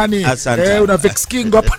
Yaani, Asante. eh, una Vex King hapa.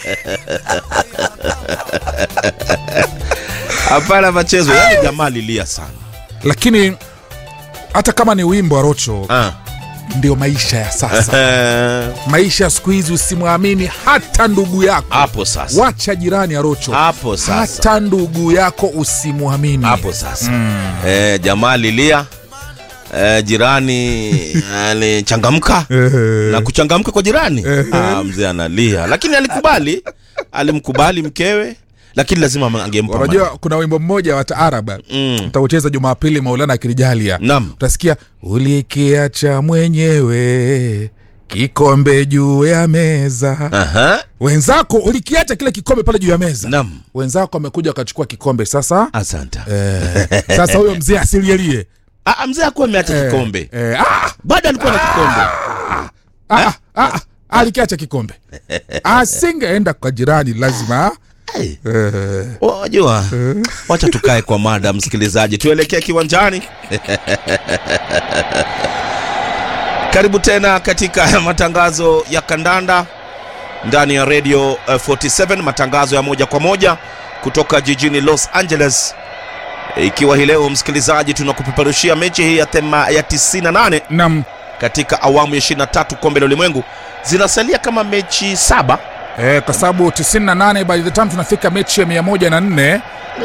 hapana machezo yani jamaa lilia sana Lakini hata kama ni wimbo wa Rocho ah. ndio maisha ya sasa. Eh, maisha ya siku hizi usimwamini hata ndugu yako. hapo sasa Wacha jirani ya Rocho. hapo sasa Hata ndugu yako usimwamini. hapo sasa eh, jamaa lilia eh, jirani alichangamka na kuchangamka kwa jirani ah, mzee analia lakini alikubali alimkubali mkewe lakini lazima angempa Unajua maneno. kuna wimbo mmoja wa taaraba Mm. utaucheza Jumapili, Maulana akinijalia, Naam. utasikia ulikiacha mwenyewe kikombe juu ya meza. Aha. Wenzako ulikiacha kile kikombe pale juu ya meza, Naam. wenzako wamekuja wakachukua kikombe. Sasa asante eh, sasa huyo mzee asilielie Ah, ah, mzee akuwa ameacha Eh, kikombe eh, ah, bado alikuwa na kikombe ah, ah, ah, alikiacha kikombe, asingeenda kwa jirani, lazima Ai. eh, wajua wacha tukae kwa mada msikilizaji tuelekee kiwanjani karibu tena katika matangazo ya kandanda ndani ya radio eh, 47 matangazo ya moja kwa moja kutoka jijini los angeles ikiwa hii leo msikilizaji tunakupeperushia mechi hii ya, thema, ya 98 nam katika awamu ya 23 kombe la ulimwengu zinasalia kama mechi saba Eh, kwa sababu 98 by the time tunafika mechi ya 104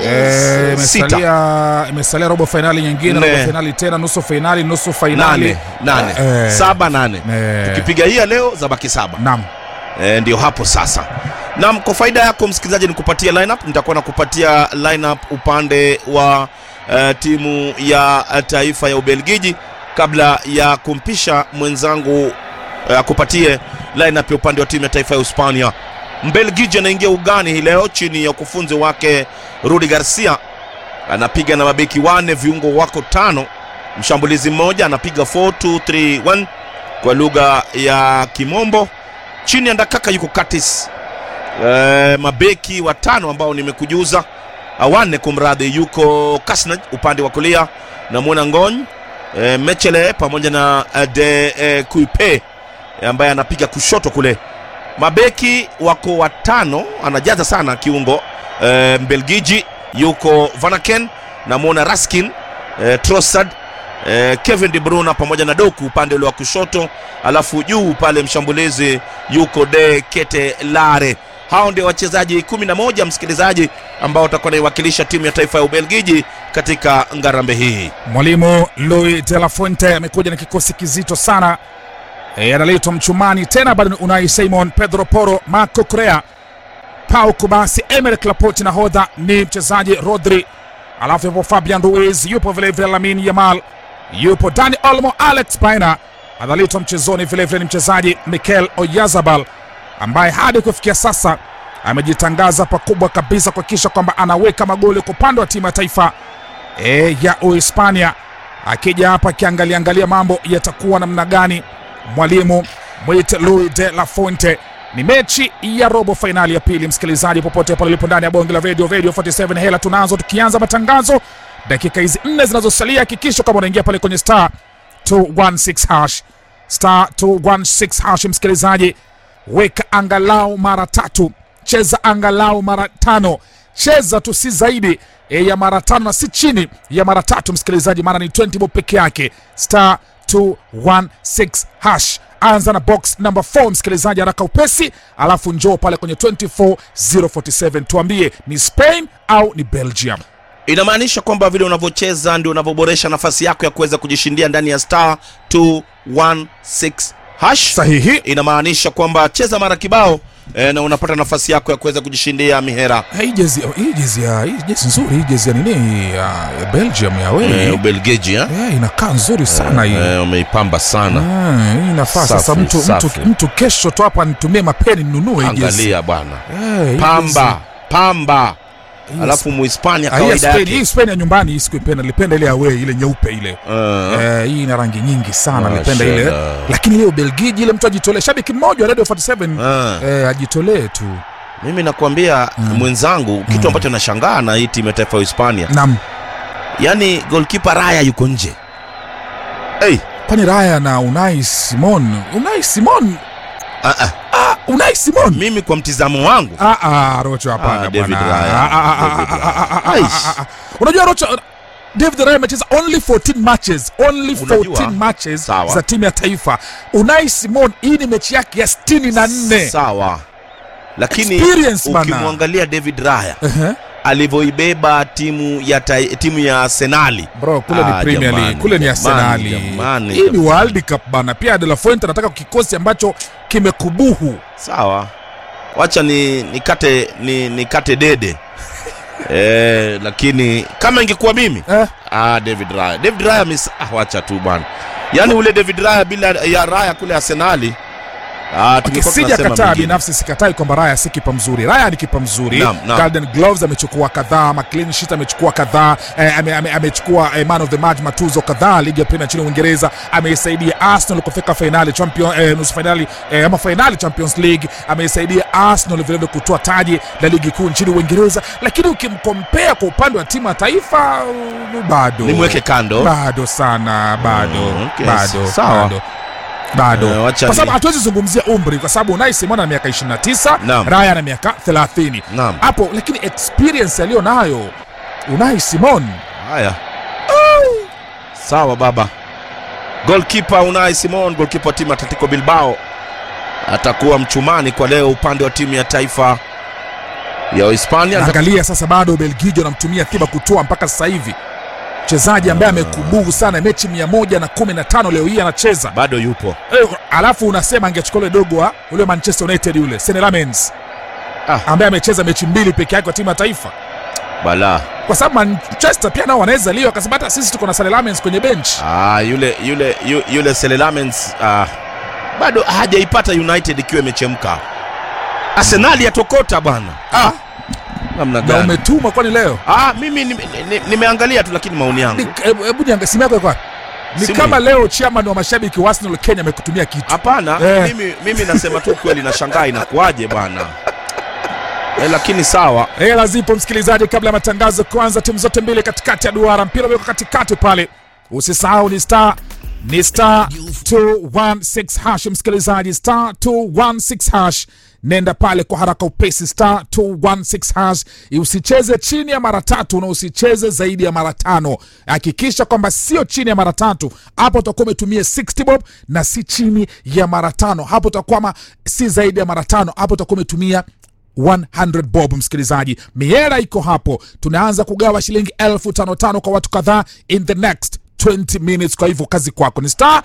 eh, Sita. imesalia imesalia robo fainali nyingine, Nne. robo fainali tena, nusu fainali, nusu fainali. nane nane Eh. saba nane Eh, tukipiga hii ya leo zabaki saba Naam. e, ndio hapo sasa nam kwa faida yako msikilizaji nikupatia lineup nitakuwa nakupatia lineup upande wa uh, timu ya uh, taifa ya ubelgiji kabla ya kumpisha mwenzangu uh, akupatie lineup ya upande wa timu ya taifa ya hispania mbelgiji anaingia ugani hii leo chini ya ukufunzi wake rudi garcia anapiga na mabeki wane viungo wako tano mshambulizi mmoja anapiga 4231 kwa lugha ya kimombo chini ya ndakaka yuko katis e, mabeki watano ambao nimekujuza awane kumradhi yuko kasnaj upande wa kulia namwona ngony e, mechele pamoja na eh, de e, kuipe ambaye anapiga kushoto kule mabeki wako watano anajaza sana kiungo e, mbelgiji yuko vanaken namwona raskin e, trosad e, kevin de bruna pamoja na doku upande ule wa kushoto alafu juu pale mshambulizi yuko de kete lare hao ndio wachezaji 11 msikilizaji ambao watakuwa naiwakilisha timu ya taifa ya ubelgiji katika ngarambe hii Mwalimu Louis de la Fuente amekuja na kikosi kizito sana e, analetwa mchumani tena, bado ni Unai Simon, Pedro Porro, Marco Correa, Pau Kubasi, Emerick Laporte, nahodha ni mchezaji Rodri, alafu yupo Fabian Ruiz, yupo vilevile Lamine Yamal, yupo Dani Olmo, Alex Baina analetwa mchezoni vilevile ni mchezaji Mikel Oyarzabal ambaye hadi kufikia sasa amejitangaza pakubwa kabisa kuhakikisha kwamba anaweka magoli kwa upande wa timu ya taifa e, ya Uhispania. Akija hapa akiangalia angalia mambo yatakuwa namna gani, mwalimu mwite Luis de la Fuente. Ni mechi ya robo fainali ya pili, msikilizaji, popote pale ulipo ndani ya bonge la radio radio 47 hela tunazo, tukianza matangazo dakika hizi nne zinazosalia, hakikisha kama unaingia pale kwenye star 216 hash star 216 hash, msikilizaji, weka angalau mara tatu, cheza angalau mara tano, cheza tu si zaidi e, ya mara tano na si chini ya mara tatu, msikilizaji, maana ni 20 bob peke yake, star 216 hash. Anza na box number 4 msikilizaji, haraka upesi, alafu njoo pale kwenye 24047 tuambie ni Spain au ni Belgium. inamaanisha kwamba vile unavyocheza ndio unavyoboresha nafasi yako ya kuweza kujishindia ndani ya star 216 hash Sahihi. inamaanisha kwamba cheza mara kibao eh, na unapata nafasi yako ya kuweza kujishindia mihera Hii jezi hii jezi ya hii jezi nzuri, hii jezi ya nini ya, ya Belgium ya wewe eh, ubelgiji eh? Eh, inakaa nzuri sana hii eh, umeipamba sana Ah, hii inafaa sasa Safi, mtu, mtu, safi. mtu kesho tu hapa nitumie mapeni ninunue hii jezi. angalia bwana Eh, hii pamba pamba jezi- hii alafu muhispania Ah, hii ya kawaida Spain- yake hii Spain ya nyumbani hii sikuipenda, nilipenda ile away ile nyeupe ile Eh, Eh, hii ina rangi nyingi sana, nilipenda ile Mashallah. lakini ile Ubelgiji ile mtu ajitolee, shabiki mmoja wa Radio 47 eh. eh, ajitolee tu. mimi nakwambia mwenzangu kitu ambacho nashangaa na hii timu ya taifa ya hispania Naam, yaani golkipa raya yuko nje hey, kwani Raya na Unai Simon, Unai Simon Ah, ah. ah, Unai Simon mimi kwa mtizamo wangu Ah, ah, Rocho hapana Ah, David bwana. Raya. Ah, ah, ah, David ah, ah, Raya. ah, ah, Aish. ah, ah. Unajua Rocho David Raya amecheza only 14 matches, only 14 Unajua, matches sawa. za timu ya taifa. Unai Simon hii ni mechi yake ya 64. sawa lakini Experience bana. ukimwangalia david raya Ehe. alivyoibeba timu ya tai, timu ya arsenali Bro, kule Ah, ni Premier jamani, League, kule ni jamani, Arsenali. jamani, Hii ni jamani. World Cup bana. Pia De La Fuente anataka kikosi ambacho kimekubuhu. sawa wacha ni nikate ni nikate dede eh, lakini kama ingekuwa mimi Eh, ah, david raya david raya mis ah, wacha tu bwana yaani ule david raya bila ya raya kule arsenali ah, Okay, tungekuwa sija tunasema kataa mengine. binafsi sikatai kwamba Raya si kipa mzuri. Raya ni kipa mzuri. Naam, naam. Golden Gloves amechukua kadhaa, ma clean sheet amechukua kadhaa, eh, ame, ame, amechukua eh, man of the match matuzo kadhaa ligi ya Premier nchini Uingereza. Ameisaidia Arsenal kufika finali champion eh, nusu finali eh, ama finali Champions League. Ameisaidia Arsenal vile vile kutoa taji la ligi kuu nchini Uingereza, lakini ukimkompea kwa upande wa timu ya taifa uh, bado nimweke kando bado sana bado Mm, okay, bado sawa. bado bado Eh, wacha kwa sababu ni- hatuwezi zungumzia umri kwa sababu Unai Simon ana miaka 29 Naam. Raya ana miaka 30 Naam. hapo lakini experience aliyo nayo Unai Simon haya sawa baba golkipa unai simon golkipa wa timu ya atletico bilbao atakuwa mchumani kwa leo upande wa timu ya taifa ya hispania angalia sasa bado Ubelgiji wanamtumia Thiba kutoa mpaka sasa hivi mchezaji ambaye amekubuhu sana mechi 115 leo hii anacheza bado yupo Eh, alafu unasema angechukua ule dogo wa ule Manchester United yule Senne Lammens Ah. ambaye amecheza mechi mbili peke yake kwa timu ya taifa bala kwa sababu Manchester pia nao wanaweza leo, kwa sababu hata sisi tuko na Senne Lammens kwenye bench. ah, yule yule yu- yule selelamens ah, bado hajaipata united ikiwa imechemka arsenali yatokota bwana ah, namna Na gani umetumwa kwani leo? ah, mimi nime- ni- nimeangalia tu lakini maoni yangu Ni- Hebu hebu niangalie simu yako iko wapi? Ni Simu kama hii. leo chairman wa mashabiki wa Arsenal Kenya amekutumia kitu. hapana Eh. mimi, mimi nasema tu kweli nashangaa inakuwaje bwana eh, lakini sawa Hela zipo msikilizaji, kabla ya matangazo kuanza, timu zote mbili katikati ya duara, mpira umewekwa katikati pale. Usisahau ni star ni star 216 hash, msikilizaji, star 216 hash. Nenda pale kwa haraka upesi, star 216 hash. Usicheze chini ya mara tatu na usicheze zaidi ya mara tano. Hakikisha kwamba sio chini ya mara tatu, hapo utakuwa umetumia 60 bob, na si chini ya mara tano, hapo utakuwa ma- si zaidi ya mara tano, hapo utakuwa umetumia 100 bob msikilizaji miera iko hapo tunaanza kugawa shilingi elfu tano tano kwa watu kadhaa in the next 20 minutes kwa hivyo kazi kwako ni star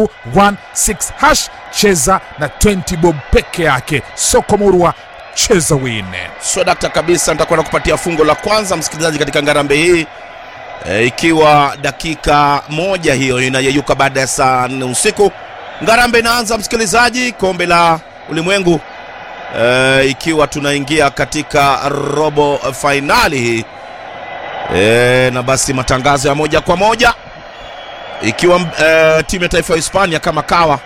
216 hash cheza na 20 bob peke yake soko murwa cheza wine so dakta kabisa nitakwenda kupatia fungo la kwanza msikilizaji katika ngarambe hii e, ikiwa dakika moja hiyo inayeyuka baada ya saa nne usiku ngarambe inaanza msikilizaji kombe la ulimwengu e, ikiwa tunaingia katika robo fainali hii e, na basi matangazo ya moja kwa moja ikiwa e, timu ya taifa ya hispania kama kawa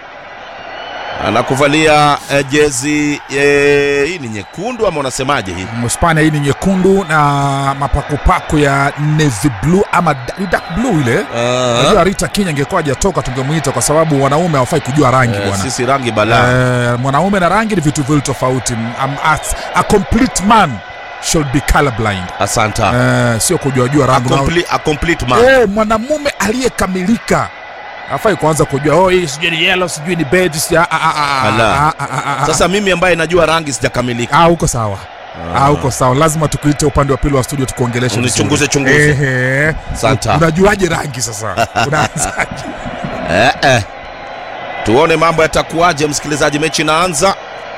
anakuvalia e, jezi e, hii ni nyekundu ama unasemaje hii hispania hii ni nyekundu na mapakupaku ya navy blue ama da- ni dark blue ile najua rita kenya ingekuwa hajatoka tungemwita kwa sababu wanaume hawafai kujua rangi Eh, bwana sisi rangi balaa Eh, mwanaume na rangi ni vitu viwili tofauti Um, as- a complete man should be colorblind asanta Eh, sio kujuajua a, rangi Una- complete, a complete man Eh, mwanamume aliyekamilika afai kuanza kujua oh, hii sijui ni yellow sijui ni beige sijui ah, ah, ah, ah, Ala. ah, ah, ah, ah, sasa mimi ambaye najua rangi sijakamilika ah, uko sawa Ah, uko sawa lazima tukuite upande wa pili wa studio tukuongeleshe Unichunguze, vizuri. chunguze. Ehe. Santa. unajuaje rangi sasa unaanzaje eh, eh. tuone mambo yatakuwaje msikilizaji mechi inaanza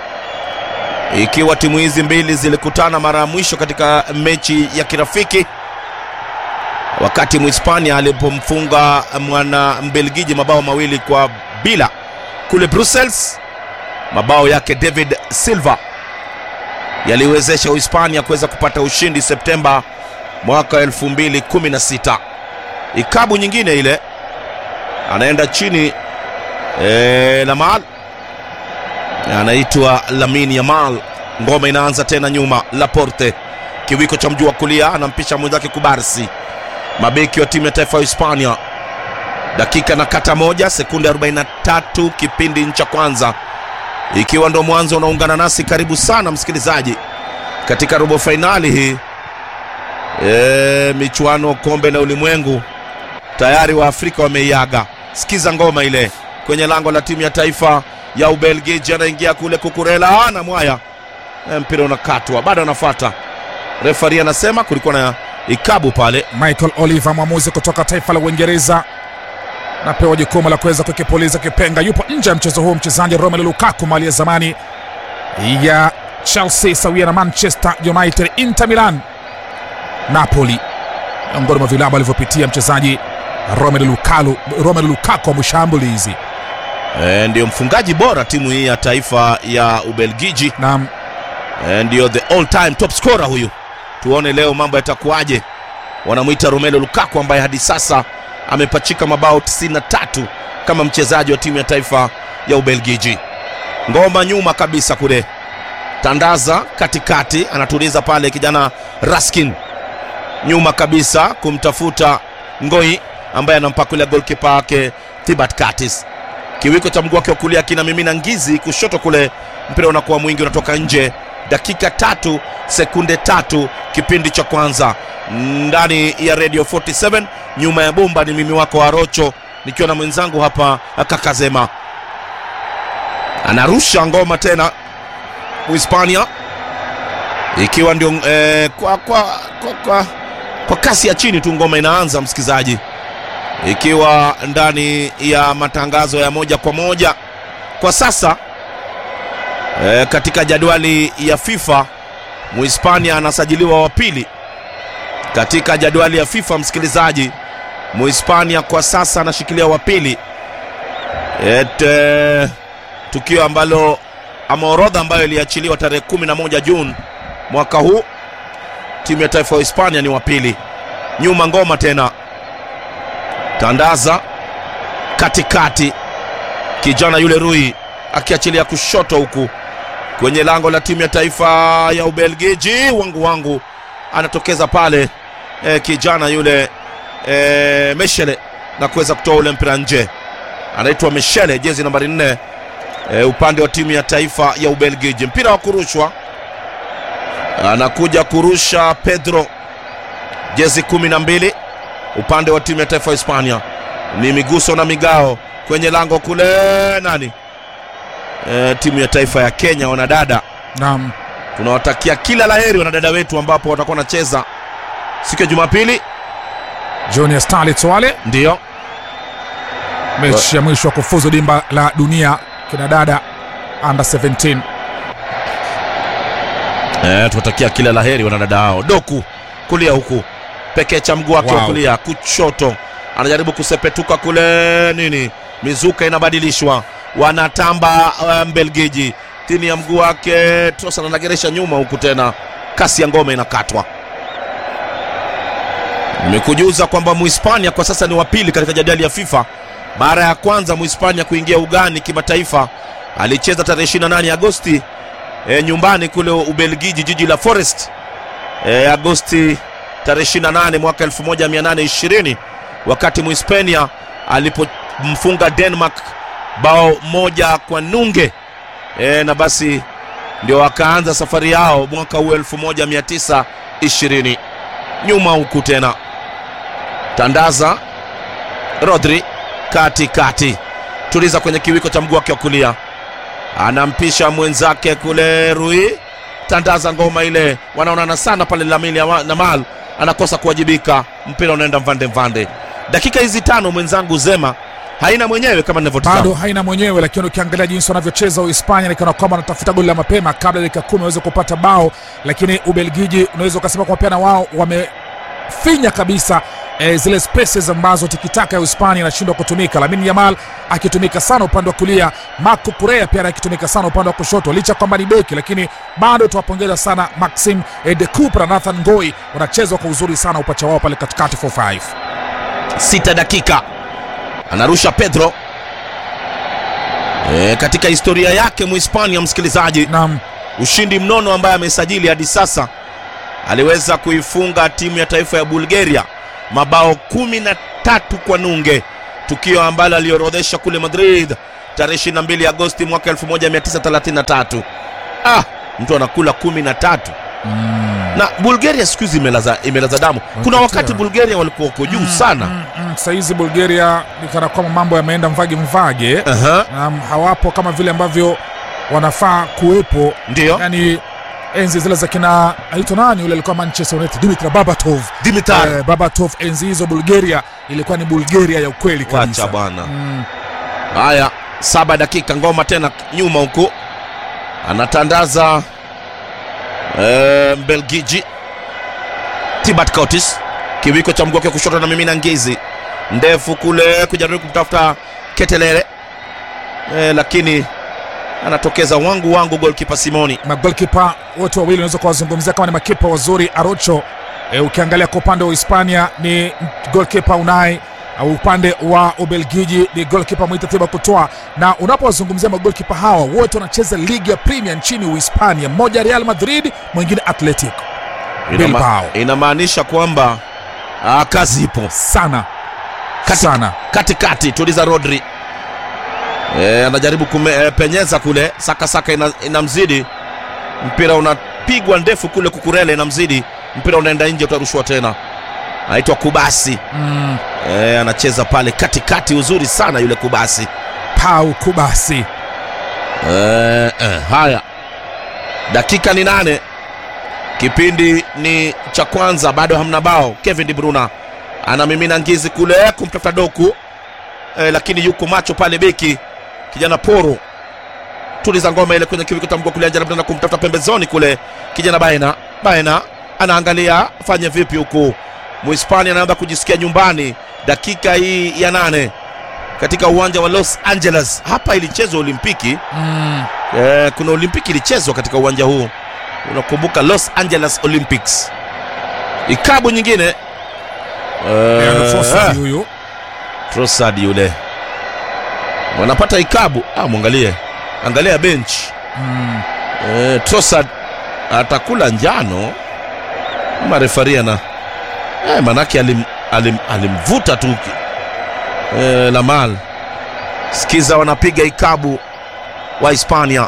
ikiwa timu hizi mbili zilikutana mara ya mwisho katika mechi ya kirafiki wakati mhispania alipomfunga mwana mbelgiji mabao mawili kwa bila kule brussels mabao yake david silva yaliwezesha uhispania kuweza kupata ushindi septemba mwaka 2016 ikabu nyingine ile anaenda chini e, lamal anaitwa lamin yamal ngoma inaanza tena nyuma laporte kiwiko cha mjuu wa kulia anampisha mwenzake kubarsi mabeki wa timu ya taifa ya hispania dakika na kata moja sekunde 43 kipindi cha kwanza Ikiwa ndo mwanzo unaungana nasi, karibu sana msikilizaji katika robo fainali hii e, michuano kombe la ulimwengu tayari wa Afrika wameiaga. Sikiza ngoma ile kwenye lango la timu ya taifa ya Ubelgiji, anaingia kule Kukurela na mwaya e, mpira unakatwa, bado anafuata refari, anasema kulikuwa na ikabu pale. Michael Oliver, mwamuzi kutoka taifa la Uingereza, napewa jukumu la kuweza kukipuliza kipenga. Yupo nje ya mchezo huu mchezaji Romelu Lukaku, mali ya zamani ya Chelsea sawia na Manchester United, Inter Milan, Napoli, miongoni mwa vilabu alivyopitia mchezaji Romelu Lukaku, Romelu Lukaku wa mshambulizi E, ndiyo mfungaji bora timu hii ya taifa ya Ubelgiji na e, ndiyo the all time top scorer huyu. Tuone leo mambo yatakuwaje. Wanamwita Romelu Lukaku ambaye hadi sasa amepachika mabao 93 kama mchezaji wa timu ya taifa ya Ubelgiji. Ngoma nyuma kabisa kule, tandaza katikati, anatuliza pale kijana Raskin nyuma kabisa kumtafuta Ngoi ambaye anampakulia golkipa wake Thibaut Curtis. Kiwiko cha mguu wake wa kulia kinamimina ngizi kushoto kule, mpira unakuwa mwingi, unatoka nje. Dakika tatu sekunde tatu kipindi cha kwanza ndani ya Radio 47. Nyuma ya bomba ni mimi wako Arocho nikiwa na mwenzangu hapa Kakazema, anarusha ngoma tena Uhispania ikiwa ndio eh, kwa, kwa, kwa, kwa, kwa kasi ya chini tu ngoma inaanza, msikizaji, ikiwa ndani ya matangazo ya moja kwa moja kwa sasa eh, katika jadwali ya FIFA Muhispania anasajiliwa wa pili katika jadwali ya FIFA, msikilizaji. Muhispania kwa sasa anashikilia wa pili et, eh, tukio ambalo ama orodha ambayo iliachiliwa tarehe 11 Juni mwaka huu, timu ya taifa ya Hispania ni wa pili. Nyuma ngoma tena, tandaza katikati, kijana yule Rui akiachilia kushoto huku kwenye lango la timu ya taifa ya Ubelgiji. Wangu wangu anatokeza pale e, kijana yule e, Meshele na kuweza kutoa ule mpira nje. Anaitwa Meshele, jezi nambari nne e, upande wa timu ya taifa ya Ubelgiji. Mpira wa kurushwa anakuja kurusha Pedro, jezi kumi na mbili upande wa timu ya taifa ya Hispania. Ni miguso na migao kwenye lango kule, nani e, timu ya taifa ya Kenya, wanadada naam, tunawatakia kila laheri wanadada wetu ambapo watakuwa wanacheza siku ya Jumapili. Junior Starlets wale Ndiyo mechi ya mwisho wa kufuzu dimba la dunia kina dada under 17 e, tunawatakia kila laheri wanadada hao. Doku kulia huku pekee cha mguu wake wa Wow. kulia, kushoto anajaribu kusepetuka kule, nini, mizuka inabadilishwa, wanatamba uh, Mbelgiji chini ya mguu wake. Trosa anageresha nyuma huku tena, kasi ya ngome inakatwa. Nimekujuza kwamba Muhispania kwa sasa ni wa pili katika jadali ya FIFA. Mara ya kwanza Muhispania kuingia ugani kimataifa alicheza tarehe 28 Agosti e, nyumbani kule Ubelgiji, jiji la Forest e, Agosti tarehe 28 mwaka 1820 wakati Muhispania alipomfunga Denmark bao moja kwa nunge e, na basi ndio wakaanza safari yao mwaka huu 1920 nyuma huku tena tandaza Rodri katikati, tuliza kwenye kiwiko cha mguu wake wa kulia, anampisha mwenzake kule Rui, tandaza ngoma ile, wanaonana sana pale Lamine Yamal anakosa kuwajibika, mpira unaenda mvande mvande. Dakika hizi tano mwenzangu Zema haina mwenyewe kama bado ninavyotazama. haina mwenyewe, lakini ukiangalia jinsi wanavyocheza Uhispania ni kana kwamba wanatafuta goli la mapema kabla ya dakika kumi waweze kupata bao, lakini Ubelgiji unaweza ukasema kwa pia na wao wamefinya kabisa e, zile spaces ambazo tikitaka ya Uhispania inashindwa kutumika. Lamine Yamal akitumika sana upande wa kulia, Marco Correa pia akitumika sana upande wa kushoto, licha kwamba ni beki, lakini bado tuwapongeza sana Maxim e, de Cooper na Nathan Ngoi, wanacheza kwa uzuri sana upacha wao pale katikati 4-5 sita dakika anarusha Pedro e, katika historia yake Muhispania, msikilizaji, Naam, ushindi mnono ambaye amesajili hadi sasa, aliweza kuifunga timu ya taifa ya Bulgaria mabao kumi na tatu kwa nunge, tukio ambalo aliorodhesha kule Madrid tarehe 22 Agosti mwaka 1933. Ah, mtu anakula kumi na tatu na Bulgaria siku hizi imelaza, imelaza damu. Kuna Wamepotea. wakati Bulgaria walikuwa wako juu sana. Mm, mm, saizi Bulgaria ni kana kwamba mambo yameenda mvage mvage, Aha, um, hawapo kama vile ambavyo wanafaa kuwepo, ndio yani enzi zile za kina aitwa nani yule alikuwa Manchester United, Dimitar Babatov. Dimitar Eh, Babatov enzi hizo Bulgaria ilikuwa ni Bulgaria ya ukweli kabisa. wacha bwana. Mm, Haya, saba dakika, ngoma tena nyuma huko, anatandaza eh, Mbelgiji Tibat Courtis, kiwiko cha mguu wake kushoto na mimina ngizi ndefu kule kujaribu kumtafuta Ketelele eh, lakini anatokeza wangu wangu golkipa Simoni. magolkipa wote wawili unaweza kuwazungumzia kama ni makipa wazuri. Arocho e, ukiangalia kwa upande wa Hispania ni golkipa Unai au upande wa Ubelgiji ni golkipa Mwita Thibaut Courtois, na unapowazungumzia magolkipa hawa wote wanacheza ligi ya Premier nchini Uhispania, mmoja Real Madrid, mwingine Atletico Inama- Bilbao. Inamaanisha kwamba ah, kazi ipo sana Kati- sana katikati tuliza Rodri e, anajaribu kume, e, penyeza kule saka saka ina, inamzidi mpira unapigwa ndefu kule kukurele inamzidi mpira unaenda nje utarushwa tena anaitwa Kubasi mm, e, anacheza pale katikati uzuri sana yule Kubasi Pau Kubasi e, e, haya dakika ni nane kipindi ni cha kwanza bado hamna bao Kevin De Bruyne anamimina ngizi kule kumtafuta doku e, lakini yuko macho pale beki kijana poro tuliza ngoma ile kwenye kiwiko cha mguu kulia jaribu tena kumtafuta pembezoni kule kijana baena baena anaangalia fanye vipi huku muhispania anaanza kujisikia nyumbani dakika hii ya nane katika uwanja wa los angeles hapa ilichezwa olimpiki mm, Eh, kuna olimpiki ilichezwa katika uwanja huu unakumbuka los angeles olympics ikabu nyingine Leandro Eh, Trossard huyu Trossard yule wanapata ikabu ah, mwangalie angalia bench mm, eh, Trossard atakula njano ama refari ana eh, manake alim, alim, alimvuta tu eh, Lamal sikiza wanapiga ikabu wa Hispania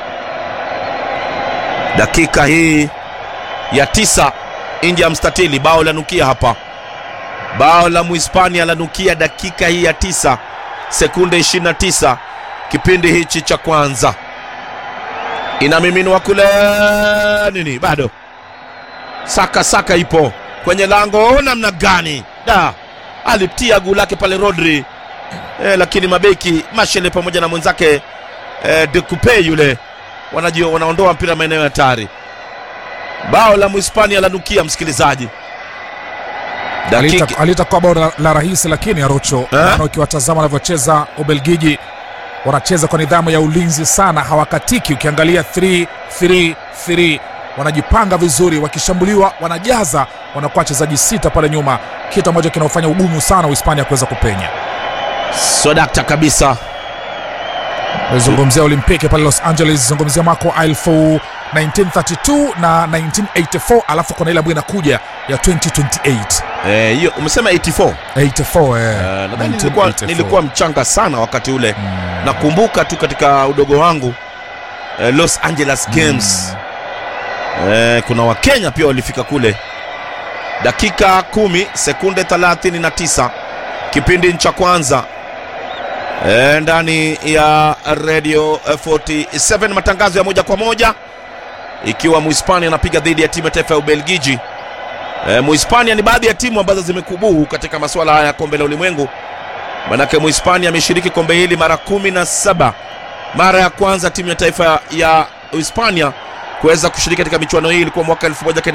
dakika hii ya tisa nje ya mstatili bao lanukia hapa bao la muhispania lanukia dakika hii ya tisa sekunde 29 kipindi hichi cha kwanza inamiminwa kule nini bado saka saka ipo kwenye lango namna gani da alitia guu lake pale rodri e, lakini mabeki mashele pamoja na mwenzake e, dekupe yule wanajua wanaondoa mpira maeneo ya hatari bao la muhispania lanukia msikilizaji dakika Halita- halitakuwa bao la, la rahisi lakini Arocho maana ukiwatazama wanavyocheza Ubelgiji wanacheza kwa nidhamu ya ulinzi sana, hawakatiki. Ukiangalia 3-3-3 wanajipanga vizuri, wakishambuliwa wanajaza, wanakuwa wachezaji sita pale nyuma, kitu ambacho kinaofanya ugumu sana Uhispania kuweza kupenya. swadakta kabisa Zungumzia Olimpiki pale Los Angeles, zungumzia mwaka wa elfu 1932 na 1984, alafu kuna ile ambayo inakuja ya 2028 Eh, hiyo umesema 84 84 eh, Eh, nadhani nilikuwa, 1984. nilikuwa mchanga sana wakati ule nakumbuka tu katika udogo wangu eh, los angeles games eh, kuna wakenya pia walifika kule dakika kumi sekunde 39 kipindi cha kwanza eh, ndani ya radio eh, 47 matangazo ya moja kwa moja ikiwa muhispania anapiga dhidi ya timu ya taifa ya ubelgiji E, Muhispania ni baadhi ya timu ambazo zimekubuhu katika masuala haya ya kombe la ulimwengu. Manake Muhispania ameshiriki kombe hili mara kumi na saba. Mara ya kwanza timu ya taifa ya Uhispania kuweza kushiriki katika michuano hii ilikuwa mwaka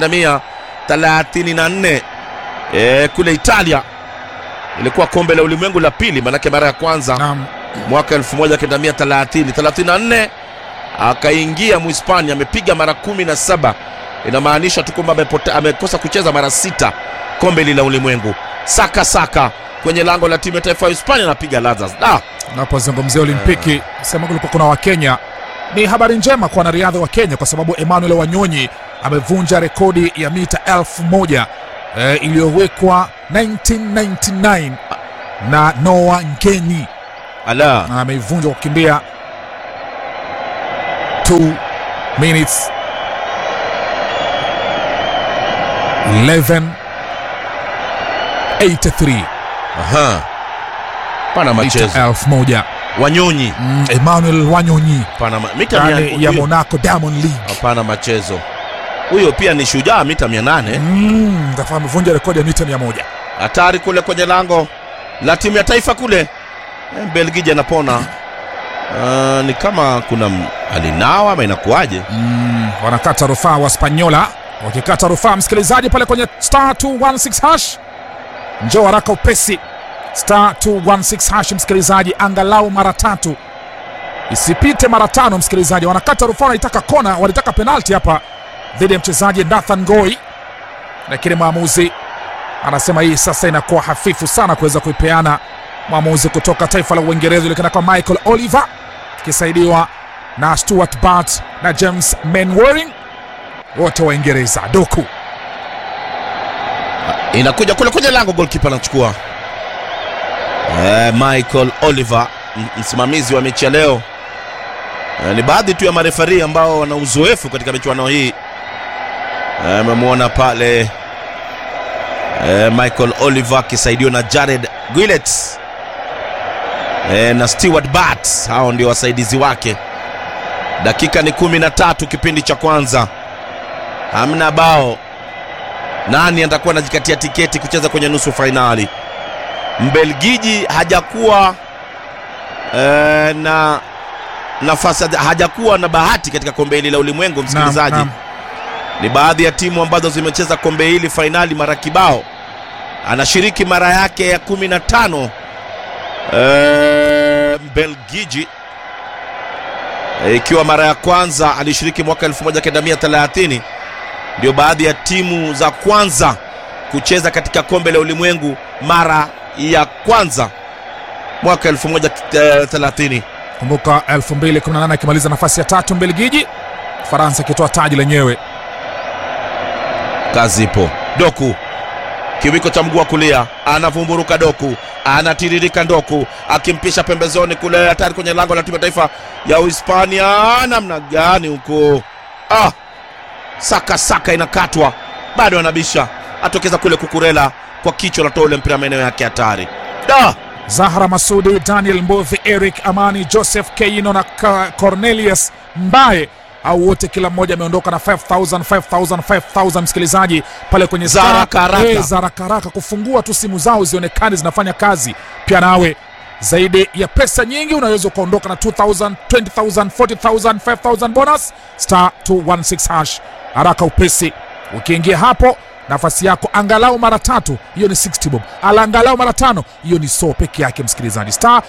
1934 e, kule Italia. Ilikuwa kombe la ulimwengu la pili, manake mara ya kwanza Naam. mwaka 1930 34 akaingia Muhispania, amepiga mara kumi na saba. Inamaanisha tu kwamba amepote- amekosa kucheza mara sita kombe hili la ulimwengu. Saka saka kwenye lango la timu ya taifa ya Hispania anapiga ladha ah, Napozungumzia Olimpiki sema kulikuwa kuna Wakenya. Ni habari njema kwa wanariadha wa Kenya kwa sababu Emmanuel Wanyonyi amevunja rekodi ya mita elfu moja eh, iliyowekwa 1999 na Noah Ngeni ala na ameivunja kwa kukimbia 2 minutes 11 83 aha pana mita machezo elfu moja wanyonyi mm, Emmanuel Wanyonyi pana ma... mita mia... ndani ya huyo- Monaco Diamond League hapana machezo huyo pia ni shujaa mita mia nane mm, Tafaa amevunja rekodi ya mita 100 hatari kule kwenye lango la timu ya taifa kule Eh, Belgiji anapona uh, ni kama kuna m- alinawa ama inakuwaje mm, wanakata rufaa wa Spanyola wakikata rufaa msikilizaji pale kwenye star 216 hash njoo haraka upesi star 216 hash msikilizaji angalau mara tatu isipite mara tano msikilizaji wanakata rufaa wanaitaka kona walitaka penalti hapa dhidi ya mchezaji Nathan Goi lakini mwamuzi anasema hii sasa inakuwa hafifu sana kuweza kuipeana mwamuzi kutoka taifa la Uingereza julikana kwa Michael Oliver akisaidiwa na Stuart Bart na James Manwaring wote Waingereza. Doku inakuja kule kwenye lango golkipa anachukua eh, Michael Oliver m- msimamizi wa mechi ya leo eh, ni baadhi tu ya marefari ambao wana uzoefu katika michuano hii Eh, amemwona pale eh, Michael Oliver akisaidiwa na Jared Gillett eh, na Stewart Bart hao ndio wasaidizi wake dakika ni kumi na tatu kipindi cha kwanza hamna bao nani atakuwa anajikatia tiketi kucheza kwenye nusu fainali mbelgiji hajakuwa eh, na nafasi hajakuwa na bahati katika kombe hili la ulimwengu msikilizaji Naam, ni baadhi ya timu ambazo zimecheza kombe hili fainali mara kibao anashiriki mara yake ya kumi na tano eh, mbelgiji Eh, ikiwa mara ya kwanza alishiriki mwaka 1930 ndio baadhi ya timu za kwanza kucheza katika kombe la ulimwengu mara ya kwanza mwaka 1930 kumbuka 2018 akimaliza nafasi ya tatu Mbelgiji, Faransa ikitoa taji lenyewe. kazi ipo doku kiwiko cha mguu wa kulia anavumburuka doku anatiririka ndoku akimpisha pembezoni kule hatari kwenye lango la timu ya taifa ya uhispania namna gani huko ah, saka saka inakatwa bado anabisha atokeza kule kukurela kwa kichwa natoa ule mpira maeneo yake hatari da Zahra Masudi, Daniel Mbovi, Eric Amani, Joseph Keino na Ka- Cornelius Mbaye au wote kila mmoja ameondoka na 5000 5000 5000 msikilizaji pale kwenye Za star- haraka haraka. Eh, za haraka haraka kufungua tu simu zao zionekane zinafanya kazi pia nawe zaidi ya pesa nyingi unaweza ukaondoka na 2000 20000 40000 5000 bonus star 216 hash haraka upesi ukiingia hapo nafasi yako angalau mara tatu hiyo ni 60 bob ala angalau mara tano hiyo ni so peke yake msikilizaji star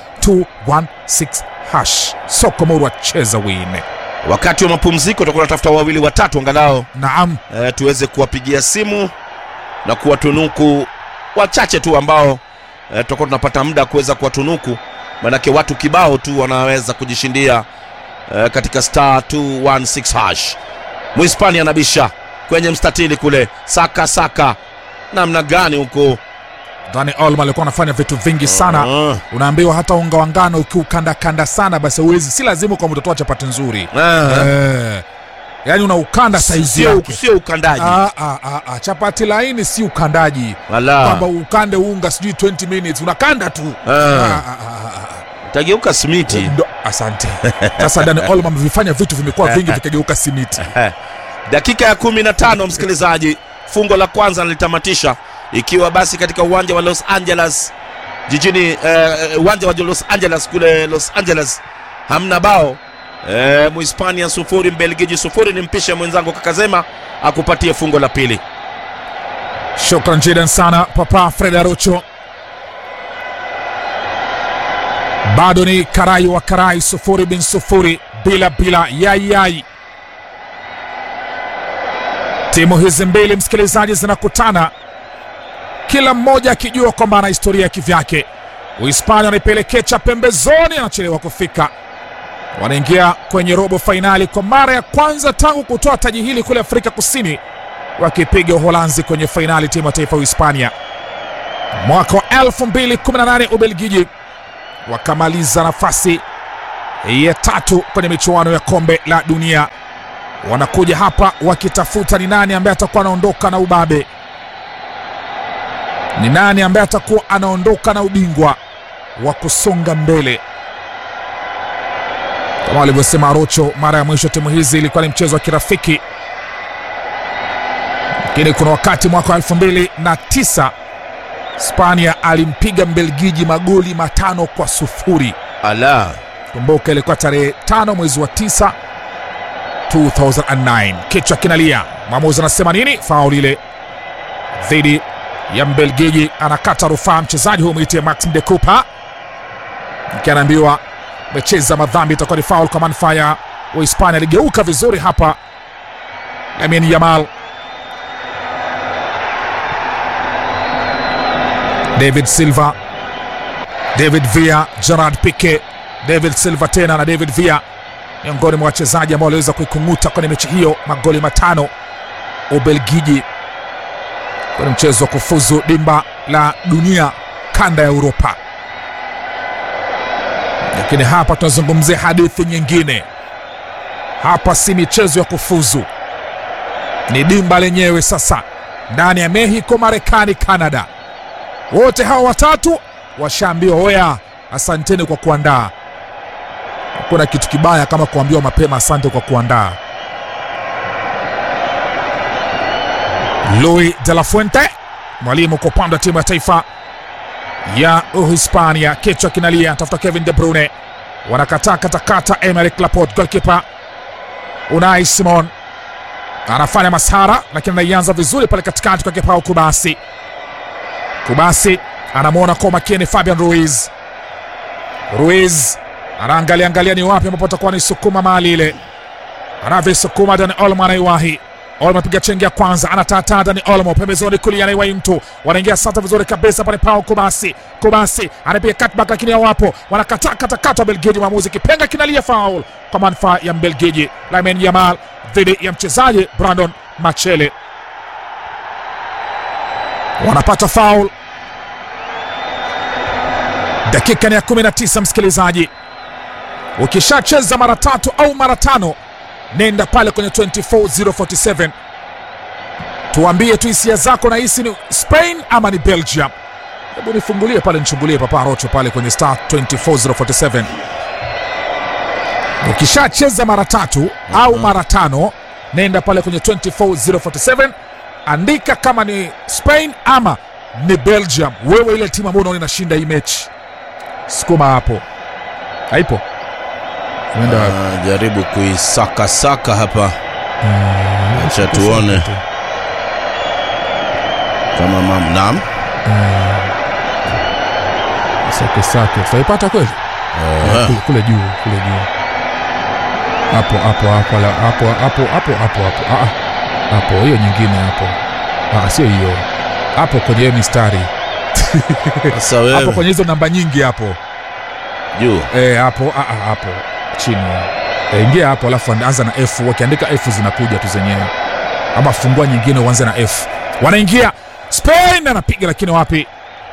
216 hash soko morwa cheza wine wakati wa mapumziko tutakuwa natafuta wawili watatu angalau naam e, tuweze kuwapigia simu na kuwatunuku wachache tu ambao e, tutakuwa tunapata muda kuweza kuwatunuku manake watu kibao tu wanaweza kujishindia e, katika star 216 hash mhispania anabisha kwenye mstatili kule saka saka namna gani huko Dani Olmo alikuwa anafanya vitu vingi sana Ah, unaambiwa hata unga wa ngano ukiukandakanda sana basi uwezi si lazima kwa mtotoa chapati nzuri ah. eh, yaani unaukanda saizi Sio- yake sio ukandaji Ah, ah, ah, ah. chapati laini si ukandaji Wala. kwamba ukande unga sijui 20 minutes unakanda tu Ah. Ah, ah, ah, ah. tageuka simiti Ndo- asante sasa Dani Olmo amevifanya vitu vimekuwa vingi vikageuka simiti dakika ya kumi na tano msikilizaji fungo la kwanza nalitamatisha ikiwa basi katika uwanja wa los angeles jijini eh, uwanja wa los angeles kule los angeles hamna bao eh, muhispania sufuri mbelgiji sufuri ni mpishe mwenzangu kakazema akupatie fungo la pili shukran jidan sana papa fred arocho bado ni karai wa karai sufuri bin sufuri bila bila yayai timu hizi mbili msikilizaji zinakutana kila mmoja akijua kwamba ana historia ya kivyake uhispania wanaipelekecha pembezoni anachelewa kufika wanaingia kwenye robo fainali kwa mara ya kwanza tangu kutoa taji hili kule afrika kusini wakipiga uholanzi kwenye fainali timu ya taifa ya uhispania mwaka wa 2018 ubelgiji wakamaliza nafasi ya tatu kwenye michuano ya kombe la dunia. Wanakuja hapa wakitafuta ni nani ambaye atakuwa anaondoka na ubabe, ni nani ambaye atakuwa anaondoka na ubingwa wa kusonga mbele. Kama walivyosema Arocho, mara ya mwisho timu hizi ilikuwa ni mchezo wa kirafiki, lakini kuna wakati mwaka wa elfu mbili na tisa Spania alimpiga Mbelgiji magoli matano kwa sufuri. Ala, Kumbuka ilikuwa tarehe tano mwezi wa tisa 2009. Kichwa kinalia, mwamuzi anasema nini? Faul ile dhidi ya Mbelgiji, anakata rufaa mchezaji huyu mwitie Maxim de Cooper, ikianaambiwa amecheza madhambi, itakuwa ni faul kwa manufaa ya Uhispania. Aligeuka vizuri hapa Lamine Yamal. David Silva, David Villa, Gerard Pique, David Silva tena na David Villa miongoni mwa wachezaji ambao waliweza kuikung'uta kwenye mechi hiyo, magoli matano Ubelgiji kwenye mchezo wa kufuzu dimba la dunia kanda ya Uropa. Lakini hapa tunazungumzia hadithi nyingine. Hapa si michezo ya kufuzu, ni dimba lenyewe sasa, ndani ya Mexico, Marekani, Canada. Wote hawa watatu washaambiwa oya, asanteni kwa kuandaa. Hakuna kitu kibaya kama kuambiwa mapema asante kwa kuandaa. Luis de la Fuente, mwalimu kwa upande wa timu ya taifa ya Uhispania, kichwa kinalia, tafuta Kevin De Bruyne, wanakataa katakata. Emerick Laporte, golkipa Unai Simon anafanya masara, lakini anaianza vizuri pale katikati kwa kipao Kubasi. Kubasi anamwona kwa makini Fabian Ruiz. Ruiz anaangalia angalia ni wapi ambapo atakuwa nisukuma mali ile, anavisukuma Dani Olmo anaiwahi Olmo apiga chengi ya kwanza, anatataa Dani Olmo pembezoni kulia, anaiwahi mtu, wanaingia sasa vizuri kabisa pale pao Kubasi. Kubasi anapiga cutback, lakini hawapo, wanakataa katakata Belgiji. Mwamuzi kipenga kinalia foul kwa manufaa ya Mbelgiji. Lamine Yamal dhidi ya mchezaji Brandon Machele, wanapata foul. Dakika ni ya 19, msikilizaji, ukishacheza mara tatu au mara tano nenda pale kwenye 24047 tuambie tu hisia zako, na hisi ni Spain ama ni Belgium? Hebu nifungulie pale, nichungulie Papa Rocho pale kwenye star 24047. Ukishacheza mara tatu au mara tano, nenda pale kwenye 24047, andika kama ni Spain ama ni Belgium. Wewe ile timu ambayo unaona inashinda hii mechi, sukuma hapo. Haipo Umeenda wapi? Ah, jaribu kuisakasaka hapa, acha tuone kama mam. Naam, Sake sake tutaipata kweli? Eh, Kule- kule juu kule juu hapo hapo hapo la- hapo hapo hapo hapo hapo Ah, ah. hapo hiyo nyingine hapo Ah, sio hiyo hapo kwenye hiyo mistari sasa hapo wewe kwenye hizo namba nyingi hapo juu eh, hapo ah, ah, hapo chini eh, ingia hapo alafu anza na F. Wakiandika F zinakuja tu zenyewe, ama fungua nyingine uanze na F. Wanaingia Spain, anapiga lakini wapi?